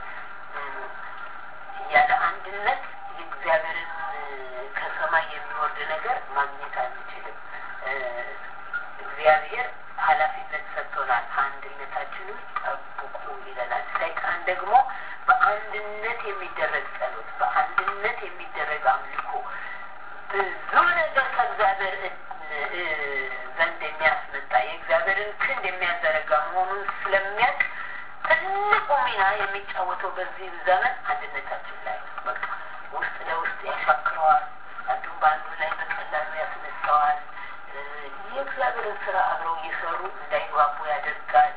A: ያለ አንድነት የእግዚአብሔርን ከሰማይ የሚወርድ ነገር ማግኘት አንችልም። እግዚአብሔር ኃላፊነት ሰጥቶናል። አንድነታችንን ጠብቁ ይለናል። ሰይጣን ደግሞ በአንድነት የሚደረግ ጸሎት፣ በአንድነት የሚደረግ አምልኮ ብዙ ነገር ከእግዚአብሔር ዘንድ የሚያስመጣ የእግዚአብሔርን ክንድ የሚያዘረጋ መሆኑን ስለሚያውቅ ትልቁ ሚና የሚጫወተው በዚህ ዘመን አንድነታችን ላይ ነው። በቃ ውስጥ ለውስጥ ያሻክረዋል። አንዱም በአንዱ ላይ በቀላሉ ያስነሳዋል። የእግዚአብሔርን ስራ አብረው እየሰሩ እንዳይግባቡ ያደርጋል።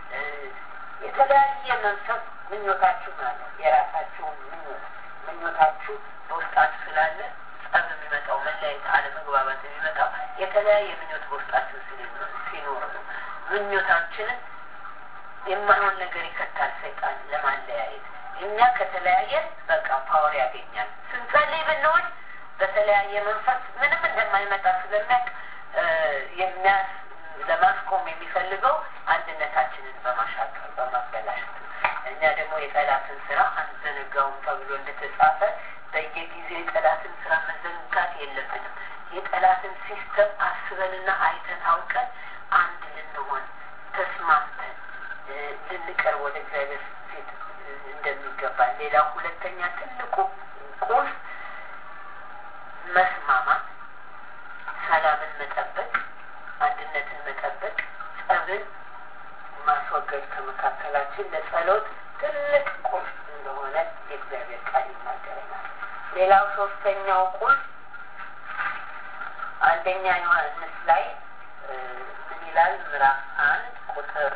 A: የተለያየ መንፈስ ምኞታችሁ ማለት የራሳችሁን ምኞት ምኞታችሁ በውስጣችሁ ስላለ ጸብ የሚመጣው መለያየት፣ አለመግባባት የሚመጣው የተለያየ ምኞት በውስጣችሁ ሲኖር ነው። ምኞታችንን የማይሆን ነገር ይከታል ሰይጣን ለማለያየት። እኛ ከተለያየን በቃ ፓወር ያገኛል። ስንጸልይ ብንሆን በተለያየ መንፈስ ምንም እንደማይመጣ ስለሚያውቅ የሚያስ ለማስቆም የሚፈልገው አንድነታችንን በማሻከር በማበላሸት እኛ ደግሞ የጠላትን ስራ አንዘነጋውም ተብሎ እንደተጻፈ በየጊዜው የጠላትን ስራ መዘንጋት የለብንም። የጠላትን ሲስተም አስበንና አይተን አውቀን አንድ ልንሆን ተስማምተን ልንቀርብ ወደ እግዚአብሔር ፊት እንደሚገባ። ሌላው ሁለተኛ ትልቁ ቁልፍ መስማማት፣ መጠበቅ፣ አንድነትን መጠበቅ፣ ጸብን ማስወገድ ከመካከላችን ለጸሎት ትልቅ ቁልፍ እንደሆነ የእግዚአብሔር ቃል ይናገረናል። ሌላው ሶስተኛው ቁልፍ አንደኛ ዮሐንስ ላይ ምን ይላል? ምዕራፍ አንድ ቁጥር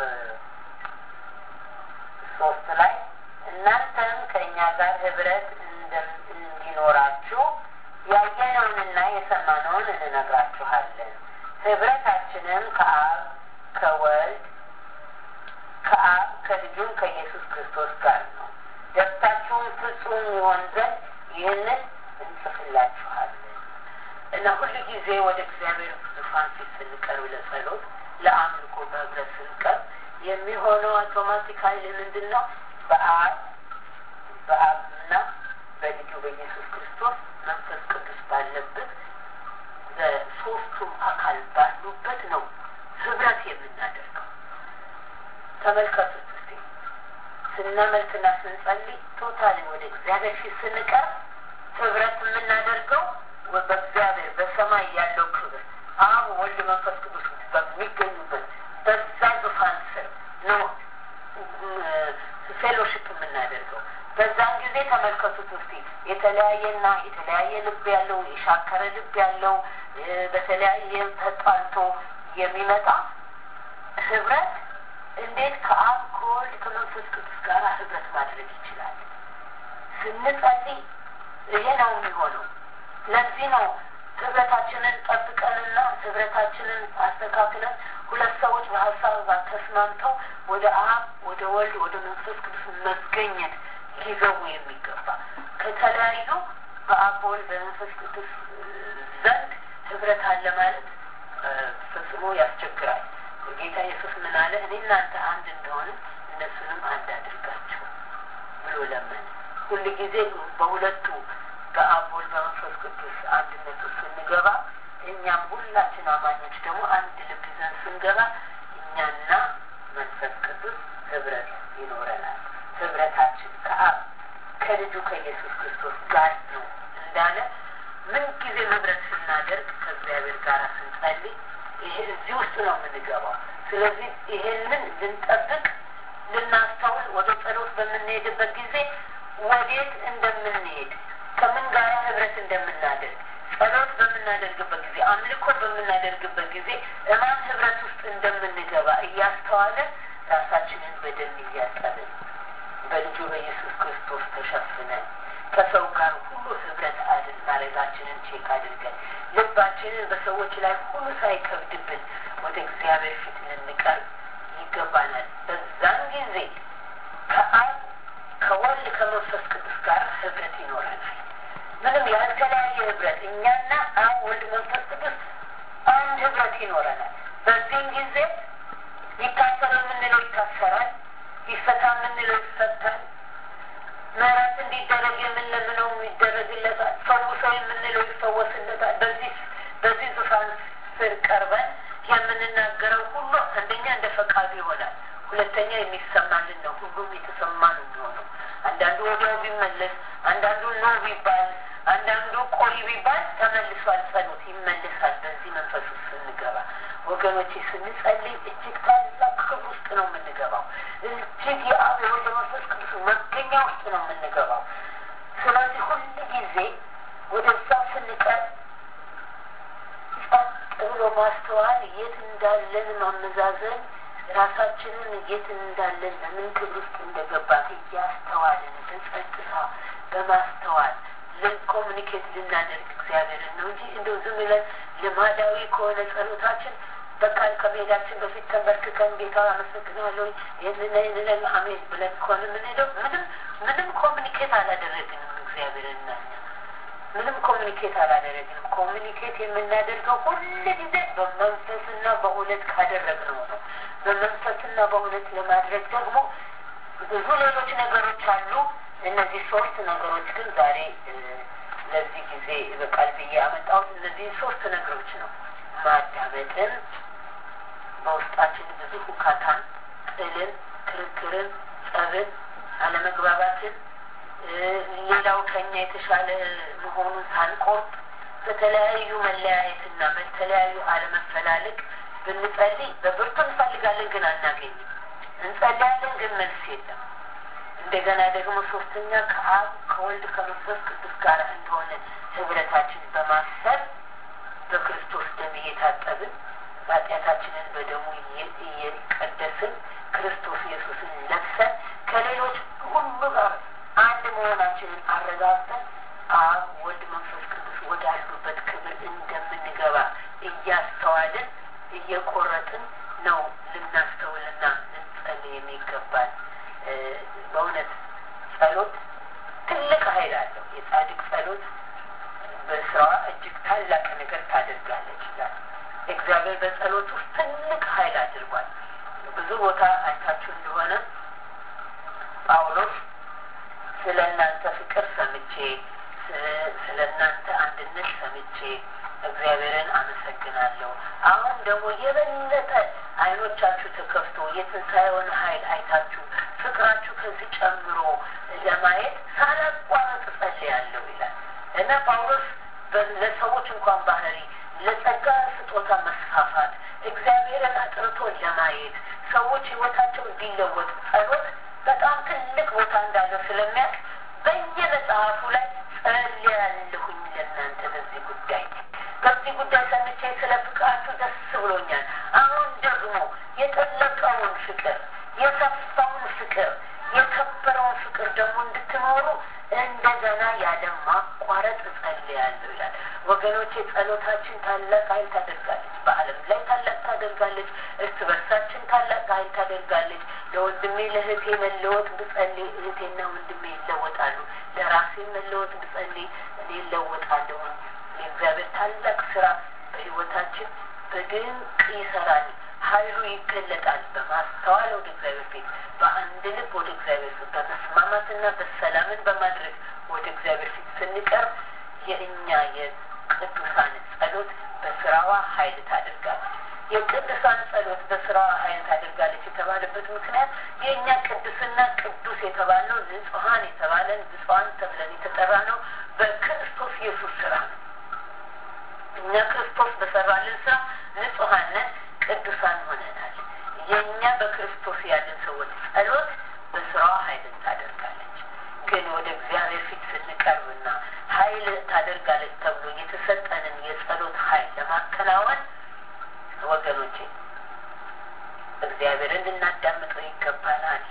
A: ሶስት ላይ እናንተም ከእኛ ጋር ህብረት እንዲኖራችሁ ያየነውንና የሰማነውን እንነግራችኋለን። ህብረታችንም ከአብ ከወልድ ከአብ ከልጁም ከኢየሱስ ክርስቶስ ጋር ነው። ደስታችሁም ፍጹም ይሆን ዘንድ ይህንን እንጽፍላችኋለን እና ሁል ጊዜ ወደ እግዚአብሔር ዙፋን ፊት ስንቀርብ ለጸሎት ለአምልኮ በህብረት ስንቀርብ የሚሆነው አውቶማቲካሊ ምንድን ነው? በአብ በአብና በልጁ በኢየሱስ ክርስቶስ መንፈስ ቅዱስ ባለበት በሶስቱም አካል ባሉበት ነው ህብረት የምናደርገው። ተመልከቱት እስቲ ስናመልክና ስንጸልይ ቶታሊ ወደ እግዚአብሔር ፊት ስንቀርብ ህብረት የምናደርገው በእግዚአብሔር በሰማይ ያለው ክብር አብ ወልድ መንፈስ ቅዱስ በሚገኙበት በዛ ዙፋን ስር ነው ፌሎሽፕ የምናደርገው። በዛን ጊዜ ተመልከቱት እስቲ የተለያየና የተለያየ ልብ ያለው የሻከረ ልብ ያለው በተለያየ ተጣልቶ የሚመጣ ህብረት እንዴት ከአብ ከወልድ ከመንፈስ ቅዱስ ጋር ህብረት ማድረግ ይችላል? ስንጸልይ ይሄ ነው የሚሆነው። ለዚህ ነው ህብረታችንን ጠብቀንና ህብረታችንን አስተካክለን ሁለት ሰዎች በሀሳብ ተስማምተው ወደ አብ ወደ ወልድ ወደ መንፈስ ቅዱስ መገኘት ሊገቡ የሚገባ ከተለያዩ በአብ በወልድ በመንፈስ ቅዱስ ዘንድ ህብረት አለ ማለት ፈጽሞ ያስቸግራል። ጌታ ኢየሱስ ምን አለ? እኔ እናንተ አንድ እንደሆነ እነሱንም አንድ አድርጋቸው ብሎ ለመነ። ሁል ጊዜ በሁለቱ በአብ ወልድ በመንፈስ ቅዱስ አንድነት ውስጥ ስንገባ እኛም ሁላችን አማኞች ደግሞ አንድ ልብ ይዘን ስንገባ እኛና መንፈስ ቅዱስ ህብረት ይኖረናል። ህብረታችን ከአብ ከልጁ ከኢየሱስ ክርስቶስ ጋር ነው እንዳለ ምንጊዜ ህብረት ስናደርግ ከእግዚአብሔር ጋር ስንጸልይ ይሄ እዚህ ውስጥ ነው የምንገባው። ስለዚህ ይሄንን ልንጠብቅ ልናስተውል፣ ወደ ጸሎት በምንሄድበት ጊዜ ወዴት እንደምንሄድ ከምን ጋር ህብረት እንደምናደርግ ጸሎት በምናደርግበት ጊዜ አምልኮ በምናደርግበት ጊዜ እማን ህብረት ውስጥ እንደምንገባ እያስተዋለን ራሳችንን በደም እያጠብን በልጁ በኢየሱስ ክርስቶስ ተሸፍነን ከሰው ጋር ሁሉ ህብረት አድን ማድረጋችንን ቼክ አድርገን ልባችንን በሰዎች ላይ ሁሉ ሳይከብድብን ወደ እግዚአብሔር ፊት ልንቀርብ ይገባናል። በዛን ጊዜ ከአብ ከወልድ ከመንፈስ ቅዱስ ጋር ህብረት ይኖረናል። ምንም ያልተለያየ ህብረት እኛና አብ ወልድ መንፈስ ቅዱስ አንድ ህብረት ይኖረናል። በዚህም ጊዜ ይታሰር የምንለው ይታሰራል፣ ይፈታ የምንለው ይፈታል፣ ምህረት እንዲደረግ የምንለምነው ይደረግለታል፣ ፈውሰው የምንለው ይፈወስለታል። በዚህ በዚህ ዙፋን ስር ቀርበን የምንናገረው ሁሉ አንደኛ እንደ ፈቃዱ ይሆናል፣ ሁለተኛ የሚሰማልን ነው። ሁሉም የተሰማ ነው የሚሆነው። አንዳንዱ ወዲያው ቢመለስ፣ አንዳንዱ ኖ ቢባል፣ አንዳንዱ ቆይ ቢባል ተመልሷል። ጸሎት ይመለሳል። በዚህ መንፈስ ውስጥ ስንገባ ወገኖቼ ስንጸልይ እጅግ ታላቅ ክብር ውስጥ ነው የምንገባው። እጅግ የአብ የወልድ መንፈስ ቅዱስ መገኛ ውስጥ ነው የምንገባው። ስለዚህ ሁል ጊዜ ወደዛ ስንቀር ጸጥ ብሎ ማስተዋል፣ የት እንዳለን ማመዛዘን፣ ራሳችንን የት እንዳለን በምን ክብር ውስጥ እንደገባን እያስተዋልን በጸጥታ በማስተዋል ልንኮሚኒኬት ልናደርግ እግዚአብሔርን ነው እንጂ እንደው ዝም ብለን ልማዳዊ ከሆነ ጸሎታችን በቃል ከመሄዳችን በፊት ተንበርክከን ጌታ አመሰግናለሁ ይህንን ይህንን አሜን ብለን ከሆነ የምንሄደው ምንም ምንም ኮሚኒኬት አላደረግንም እግዚአብሔርና እኛ ምንም ኮሚኒኬት አላደረግንም። ኮሚኒኬት የምናደርገው ሁል ጊዜ በመንፈስና በእውነት ካደረግነው ነው። በመንፈስና በእውነት ለማድረግ ደግሞ ብዙ ሌሎች ነገሮች አሉ። እነዚህ ሶስት ነገሮች ግን ዛሬ ለዚህ ጊዜ በቃል ብዬ ያመጣሁት እነዚህ ሶስት ነገሮች ነው። ማዳመጥን፣ በውስጣችን ብዙ ሁካታን፣ ጥልን፣ ክርክርን፣ ጸብን፣ አለመግባባትን ሌላው ከኛ የተሻለ መሆኑን ሳንቆርጥ በተለያዩ መለያየትና በተለያዩ አለመፈላለግ ብንጸልይ በብርቱ እንፈልጋለን፣ ግን አናገኝም። እንጸልያለን፣ ግን መልስ የለም። እንደገና ደግሞ ሶስተኛ ከአብ ከወልድ ከመንፈስ ቅዱስ ጋር እንደሆነ ህብረታችን በማሰብ በክርስቶስ ደም እየታጠብን ኃጢአታችንን በደሙ እየቀደስን ክርስቶስ ኢየሱስን ለብሰን ከሌሎች ሁሉ ጋር አንድ መሆናችንን አረጋግጠን አብ ወልድ መንፈስ ቅዱስ ወዳሉበት ክብር እንደምንገባ እያስተዋልን እየቆረጥን ነው ልናስተውልና ልንጸልይ የሚገባል። በእውነት ጸሎት ትልቅ ኃይል አለው። የጻድቅ ጸሎት በስራዋ እጅግ ታላቅ ነገር ታደርጋለች ይላል። እግዚአብሔር በጸሎት ውስጥ ትልቅ ኃይል አድርጓል። ብዙ ቦታ አይታችሁ እንደሆነ ጳውሎስ ስለ እናንተ ፍቅር ሰምቼ ስለ እናንተ አንድነት ሰምቼ እግዚአብሔርን አመሰግናለሁ። አሁን ደግሞ የበለጠ አይኖቻችሁ ተከፍቶ የትንሣኤውን ኃይል አይታችሁ ፍቅራችሁ ከዚህ ጨምሮ ለማየት ሳላቋረጥ ጸልያለሁ ይላል እና ጳውሎስ ለሰዎች እንኳን ባህሪ ለጸጋ ስጦታ መስፋፋት እግዚአብሔርን አጥርቶ ለማየት ሰዎች ህይወታቸው እንዲለወጥ ጸሎት በጣም ትልቅ ቦታ እንዳለው ስለሚያውቅ በየመጽሐፉ ላይ ጸልያለሁኝ ለእናንተ በዚህ ጉዳይ በዚህ ጉዳይ ሰምቼ ስለ ፍቅራችሁ ደስ ብሎኛል። አሁን ደግሞ የጠለቀውን ፍቅር፣ የሰፋውን ፍቅር፣ የከበረውን ፍቅር ደግሞ እንድትኖሩ እንደገና ያለ ማቋረጥ እጸልያለሁ ይላል። ወገኖቼ ጸሎታችን ታላቅ ኃይል ታደርጋለች። በዓለም ላይ ታላቅ ታደርጋለች። እርስ በርሳችን ታላቅ ኃይል ታደርጋለች። ለወንድሜ ለእህቴ መለወጥ ብጸልይ እህቴና ወንድሜ ይለወጣሉ። ለራሴ መለወጥ ብጸልይ እኔ እለወጣለሁ። የእግዚአብሔር ታላቅ ስራ በህይወታችን በድንቅ ይሰራል። ኃይሉ ይገለጣል። በማስተዋል ወደ እግዚአብሔር ፊት በአንድ ልብ ወደ እግዚአብሔር ፊት በመስማማትና በሰላምን በማድረግ ወደ እግዚአብሔር ፊት ስንቀርብ የእኛ የቅዱሳን ጸሎት በስራዋ ኃይል ታደርጋለች። የቅዱሳን ጸሎት በስራዋ ኃይል ታደርጋለች የተባለበት ምክንያት የእኛ ቅዱስና ቅዱስ የተባልነው ንጹሐን የተባለን ንጹሐን ተብለን የተጠራ ነው በክርስቶስ ኢየሱስ ስራ ነው። እኛ ክርስቶስ በሰራልን ስራ ንጹሐን ነን፣ ቅዱሳን ሆነናል። የእኛ በክርስቶስ ያለን ሰዎች ጸሎት በስራዋ ኃይልን ታደርጋለች። ግን ወደ እግዚአብሔር ፊት ስንቀርብና ኃይል ታደርጋለች ተብሎ የተሰጠንን የጸሎት ኃይል ለማከናወን ወገኖቼ እግዚአብሔርን ልናዳምጠው ይገባናል።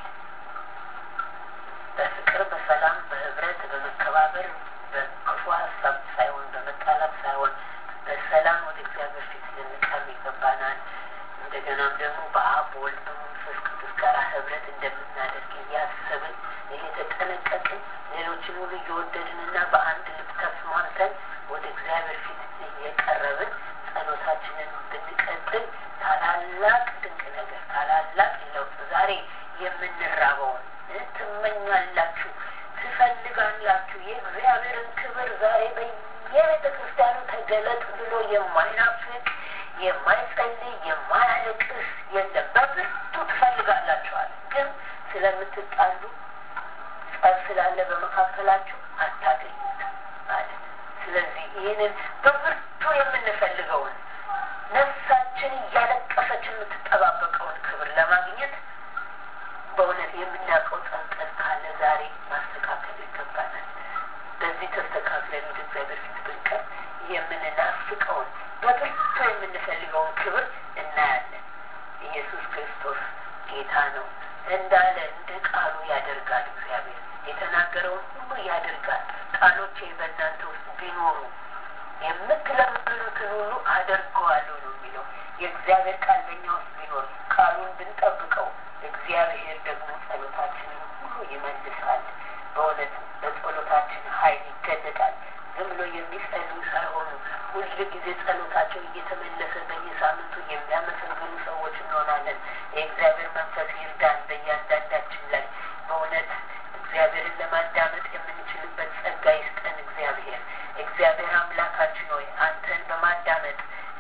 A: በፍቅር፣ በሰላም፣ በህብረት፣ በመከባበር በክፉ ሀሳብ ሳይሆን በመጣላት ሳይሆን በሰላም ወደ እግዚአብሔር ፊት ልንቀርብ ይገባናል። እንደገናም ደግሞ በአብ በወልድ በመንፈስ ቅዱስ ጋር ህብረት እንደምናደርግ እያሰብን እየተጠነቀቅን ሌሎችን ሁሉ እየወደድንና በአንድ ልብ ተስማምተን ወደ እግዚአብሔር ፊት እየቀረብን ጸሎታችንን ብንቀጥል ታላላቅ ድንቅ ነገር ታላላቅ ለውጥ ዛሬ የምንራበውን ትመኛላችሁ፣ ትፈልጋላችሁ የእግዚአብሔርን ክብር ዛሬ በየቤተ ክርስቲያኑ ተገለጥ ብሎ የማይናፍቅ የማይጸልይ የማያለቅስ የለም። በብርቱ ትፈልጋላችኋል፣ ግን ስለምትጣሉ ጸብ ስላለ በመካከላችሁ አታገኙት ማለት። ስለዚህ ይህንን በብርቱ የምንፈልገውን ነፍሳችን እያለቀሰች የምትጠባበቀውን ክብር ለማግኘት በእውነት የምናውቀው ጠንቀን ካለ ዛሬ ማስተካከል ይገባናል። በዚህ ተስተካክለን ወደ እግዚአብሔር ፊት ብንቀር የምንናፍቀውን በብርቱ የምንፈልገውን ክብር እናያለን። ኢየሱስ ክርስቶስ ጌታ ነው እንዳለ እንደ ቃሉ ያደርጋል። እግዚአብሔር የተናገረውን ሁሉ ያደርጋል። ቃሎቼ በእናንተ ውስጥ ቢኖሩ የምትለምኑትን ሁሉ አደርገዋለሁ ነው የሚለው። የእግዚአብሔር ቃል በእኛ ውስጥ ቢኖር ቃሉን ብንጠብቀው እግዚአብሔር ደግሞ ጸሎታችንን ሁሉ ይመልሳል። በእውነት በጸሎታችን ኃይል ይገለጣል። ዝም ብሎ የሚጸልዩ ሳይሆኑ ሁል ጊዜ ጸሎታቸው እየተመለሰ በየሳምንቱ የሚያመሰግኑ ሰዎች እንሆናለን። የእግዚአብሔር መንፈስ ይርዳን በእያንዳንዳችን ላይ በእውነት እግዚአብሔርን ለማዳመጥ የምንችልበት ጸጋ ይስጠን። እግዚአብሔር እግዚአብሔር አምላካችን ሆይ አንተን በማዳመጥ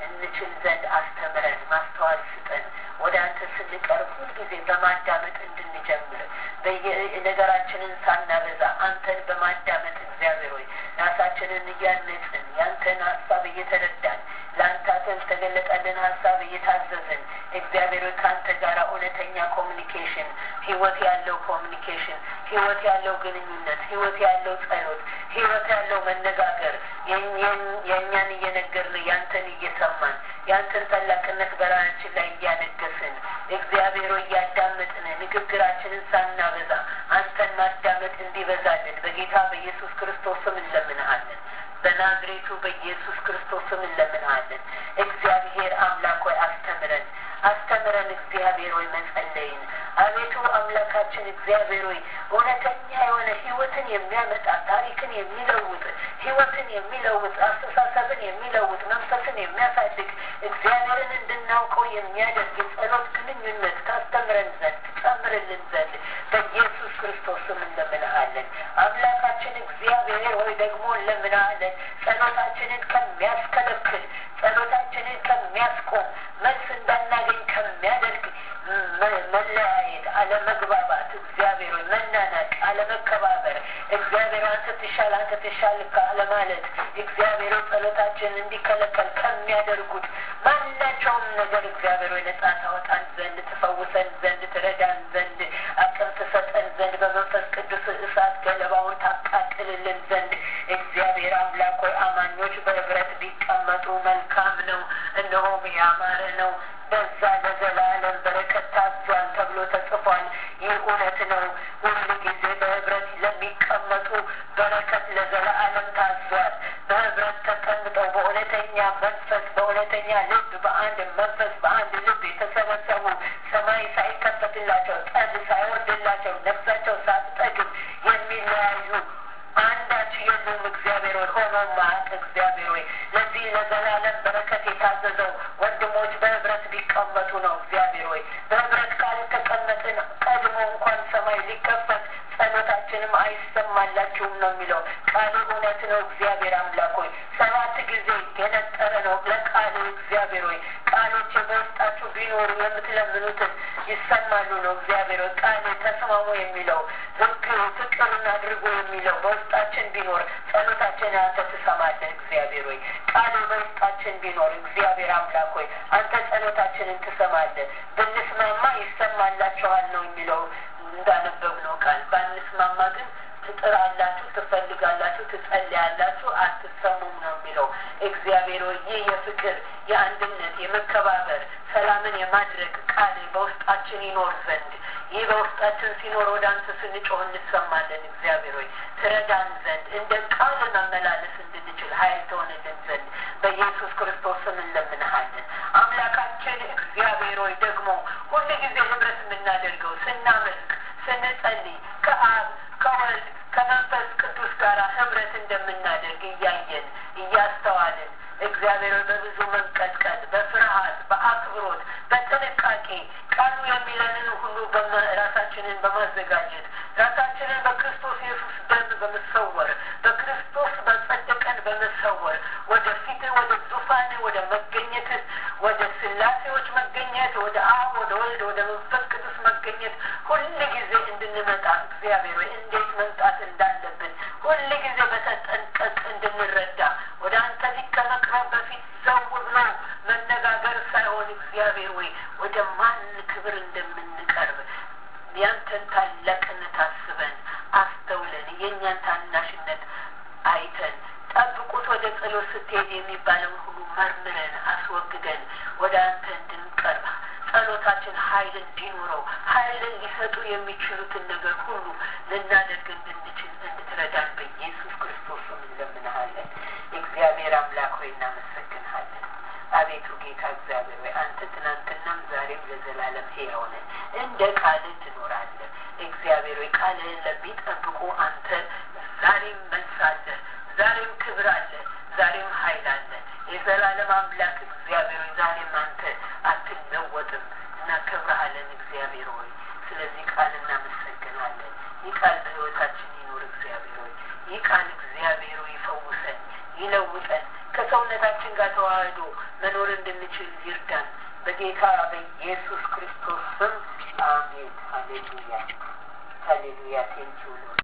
A: እንችል ዘንድ አስተምረን፣ ማስተዋል ስጠን። ወደ አንተ ስንቀርብ ሁልጊዜ በማዳመጥ እንድንጀምር በየነገራችንን ሳናበዛ አንተን በማዳመጥ እግዚአብሔር ሆይ ራሳችንን እያነጽን ያንተን ሀሳብ እየተረዳን ለአንተ ተገለጠልን ሀሳብ እየታዘዝን እግዚአብሔር ሆይ ከአንተ ጋር እውነተኛ ኮሚኒኬሽን፣ ህይወት ያለው ኮሚኒኬሽን፣ ህይወት ያለው ግንኙነት፣ ህይወት ያለው ጸሎት፣ ህይወት ያለው መነጋገር የእኛን እየነገርን ያንተን እየሰማን ያንተን ታላቅነት በራሳችን ላይ እያነገስን እግዚአብሔር ሆይ እያዳመጥን ንግግራችንን ሳናበዛ አንተን ማዳመጥ እንዲበዛልን በጌታ በኢየሱስ ክርስቶስ ስም እንለምንሃለን። በናዝሬቱ በኢየሱስ ክርስቶስ ስም እንለምንሃለን። እግዚአብሔር አምላክ ሆይ አስተምረን አስተምረን እግዚአብሔር ሆይ መጸለይን አቤቱ አምላካችን እግዚአብሔር ሆይ እውነተኛ የሆነ ህይወትን የሚያመጣ ታሪክን የሚለውጥ ህይወትን የሚለውጥ አስተሳሰብን የሚለውጥ መንፈስን የሚያሳድግ እግዚአብሔርን እንድናውቀው የሚያደርግ የጸሎት ግንኙነት ታስተምረን ዘንድ ትጨምርልን ዘንድ በኢየሱስ ክርስቶስ ስም እንለምንሃለን። አምላካችን እግዚአብሔር ሆይ ደግሞ እንለምንሃለን ጸሎታችንን ከሚያስከለክል ጸሎታችንን ከሚያስቆም መልስ እንዳናገኝ ከሚያደርግ መለያየት፣ አለመግባባት፣ እግዚአብሔር ሆይ መናናቅ፣ አለመከባበር፣ እግዚአብሔር አንተ ትሻል አንተ ትሻል አለማለት፣ እግዚአብሔር ጸሎታችንን እንዲከለከል ከሚያደርጉት ማናቸውም ነገር እግዚአብሔር ሆይ ነጻ ታወጣን ዘንድ ትፈውሰን ዘንድ ትረዳን ዘንድ አቅም ትሰጠን ዘንድ በመንፈስ ቅዱስ እሳት ገለባውን ታቃጥልልን ዘንድ እግዚአብሔር አምላክ ሆይ አማኞች በህብረት ቢቀመጡ መልካም ነው፣ እነሆም ያማረ ነው። በዛ ለዘላለም በረከት ታዟል ተብሎ ተጽፏል። ይህ እውነት ነው። ሁሉ ጊዜ በህብረት ለሚቀመጡ በረከት ለዘላለም ታዟል። በህብረት ተቀምጠው በእውነተኛ መንፈስ፣ በእውነተኛ ልብ፣ በአንድ መንፈስ፣ በአንድ ልብ የተሰበሰቡ ሰማይ ሳይከፈትላቸው ጠል ሳይወርድላቸው ነፍሳቸው ሳትጠግብ የሚለያዩ አንዳች የሉም። እግዚአብሔር ሆይ ሆኖ ማቅ እግዚአብሔር ሆይ ለዚህ ለዘላለም በረከት የታዘዘው ወንድሞች በህብረት ቢቀመጡ ነው። እግዚአብሔር ሆይ በህብረት ካልተቀመጥን ቀድሞ እንኳን ሰማይ ሊከፈት ጸሎታችንም አይሰማላችሁም ነው የሚለው ቃል እውነት ነው። እግዚአብሔር አምላክ ሆይ ሰባት ጊዜ የነጠረ ነው ለቃል እግዚአብሔር ሆይ ቃሎች በውስጣችሁ ቢኖሩ የምትለምኑትን ይሰማሉ ነው። እግዚአብሔር ሆይ ቃል ተስማሙ የሚለው ህግ ፍቅርን አድርጎ የሚለው በውስጣችን ቢኖር ጸሎታችን አንተ ትሰማለህ። እግዚአብሔር ሆይ ቃል በውስጣችን ቢኖር እግዚአብሔር አምላክ ሆይ አንተ ጸሎታችንን ትሰማለህ። ብንስማማ ይሰማላችኋል ነው የሚለው እንዳነበብነው ቃል ባንስማማ ግን ትጥራላችሁ፣ ትፈልጋላችሁ፣ ትጸልያላችሁ፣ አትሰሙም ነው የሚለው እግዚአብሔር ሆይ ይህ የፍቅር የአንድነት የመከባበር ሰላምን የማድረግ ቃል በውስጣችን ይኖር ዘንድ ይህ በውስጣችን ሲኖር ወደ አንተ ስንጮህ እንሰማለን። እግዚአብሔር ሆይ ትረዳን ዘንድ እንደ ቃል መመላለስ እንድንችል ኃይል ትሆንልን ዘንድ በኢየሱስ ክርስቶስ ስም እንለምንሃለን። አምላካችን እግዚአብሔር ሆይ ደግሞ ሁሉ ጊዜ ህብረት የምናደርገው ስናመልክ፣ ስንጸልይ ከአብ ከወልድ ከመንፈስ ቅዱስ ጋር ህብረት እንደምናደርግ እያየን እያስተዋልን እግዚአብሔር በብዙ መንቀጥቀጥ፣ በፍርሃት፣ በአክብሮት፣ በጥንቃቄ ቃሉ የሚለንን ሁሉ ራሳችንን በማዘጋጀት ራሳችንን በክርስቶስ ኢየሱስ ደም በመሰወር በክርስቶስ በጸደቀን በመሰወር ወደ ፊት ወደ ዙፋን ወደ መገኘት ወደ ስላሴዎች መገኘት ወደ አብ ወደ ወልድ ወደ መንፈስ ቅዱስ መገኘት ሁል ጊዜ እንድንመጣ እግዚአብሔር ወይ እንዴት መምጣት እንዳለብን ሁል ጊዜ በተጠንቀቅ እንድንረዳ ወደ አንተ ፊት ከመቅረብ በፊት ዘው ብሎ መነጋገር ሳይሆን እግዚአብሔር ወይ ወደ ማን ክብር እንደምንቀርብ ያንተን ታላቅነት አስበን አስተውለን የእኛን ታናሽነት አይተን ጠብቁት ወደ ጸሎት ስትሄድ የሚባለውን ሁሉ መርምረን አስወግደን ወደ አንተ እንድንቀርብ ጸሎታችን ኃይል እንዲኖረው ኃይልን ሊሰጡ የሚችሉትን ነገር ሁሉ ልናደርግ እንድንችል እንድትረዳን በኢየሱስ ክርስቶስ እንለምንሃለን። እግዚአብሔር አምላክ ሆይ እናመሰግንሃለን። አቤቱ ጌታ እግዚአብሔር ሆይ አንተ ትናንትናም ዛሬም ለዘላለም ሕያው ነህ። እንደ ቃልህ ትኖራለህ። እግዚአብሔር ሆይ ቃልህን ለሚጠብቁ አንተ ዛሬም መልስ አለህ፣ ዛሬም ክብር አለ፣ ዛሬም ኃይል አለ። የዘላለም አምላክ እግዚአብሔር ሆይ ዛሬም አንተ አትለወጥም። እናከብረሃለን እግዚአብሔር ሆይ ስለዚህ ቃል እናመሰግናለን። ይህ ቃል በሕይወታችን ይኖር እግዚአብሔር ሆይ ይህ ቃል እግዚአብሔር ሆይ ይፈውሰን፣ ይለውጠን፣ ከሰውነታችን ጋር ተዋህዶ መኖር እንድንችል ይርዳን። በጌታ በኢየሱስ ክርስቶስ ስም አሜን። ሀሌሉያ ሀሌሉያ ቴንኪው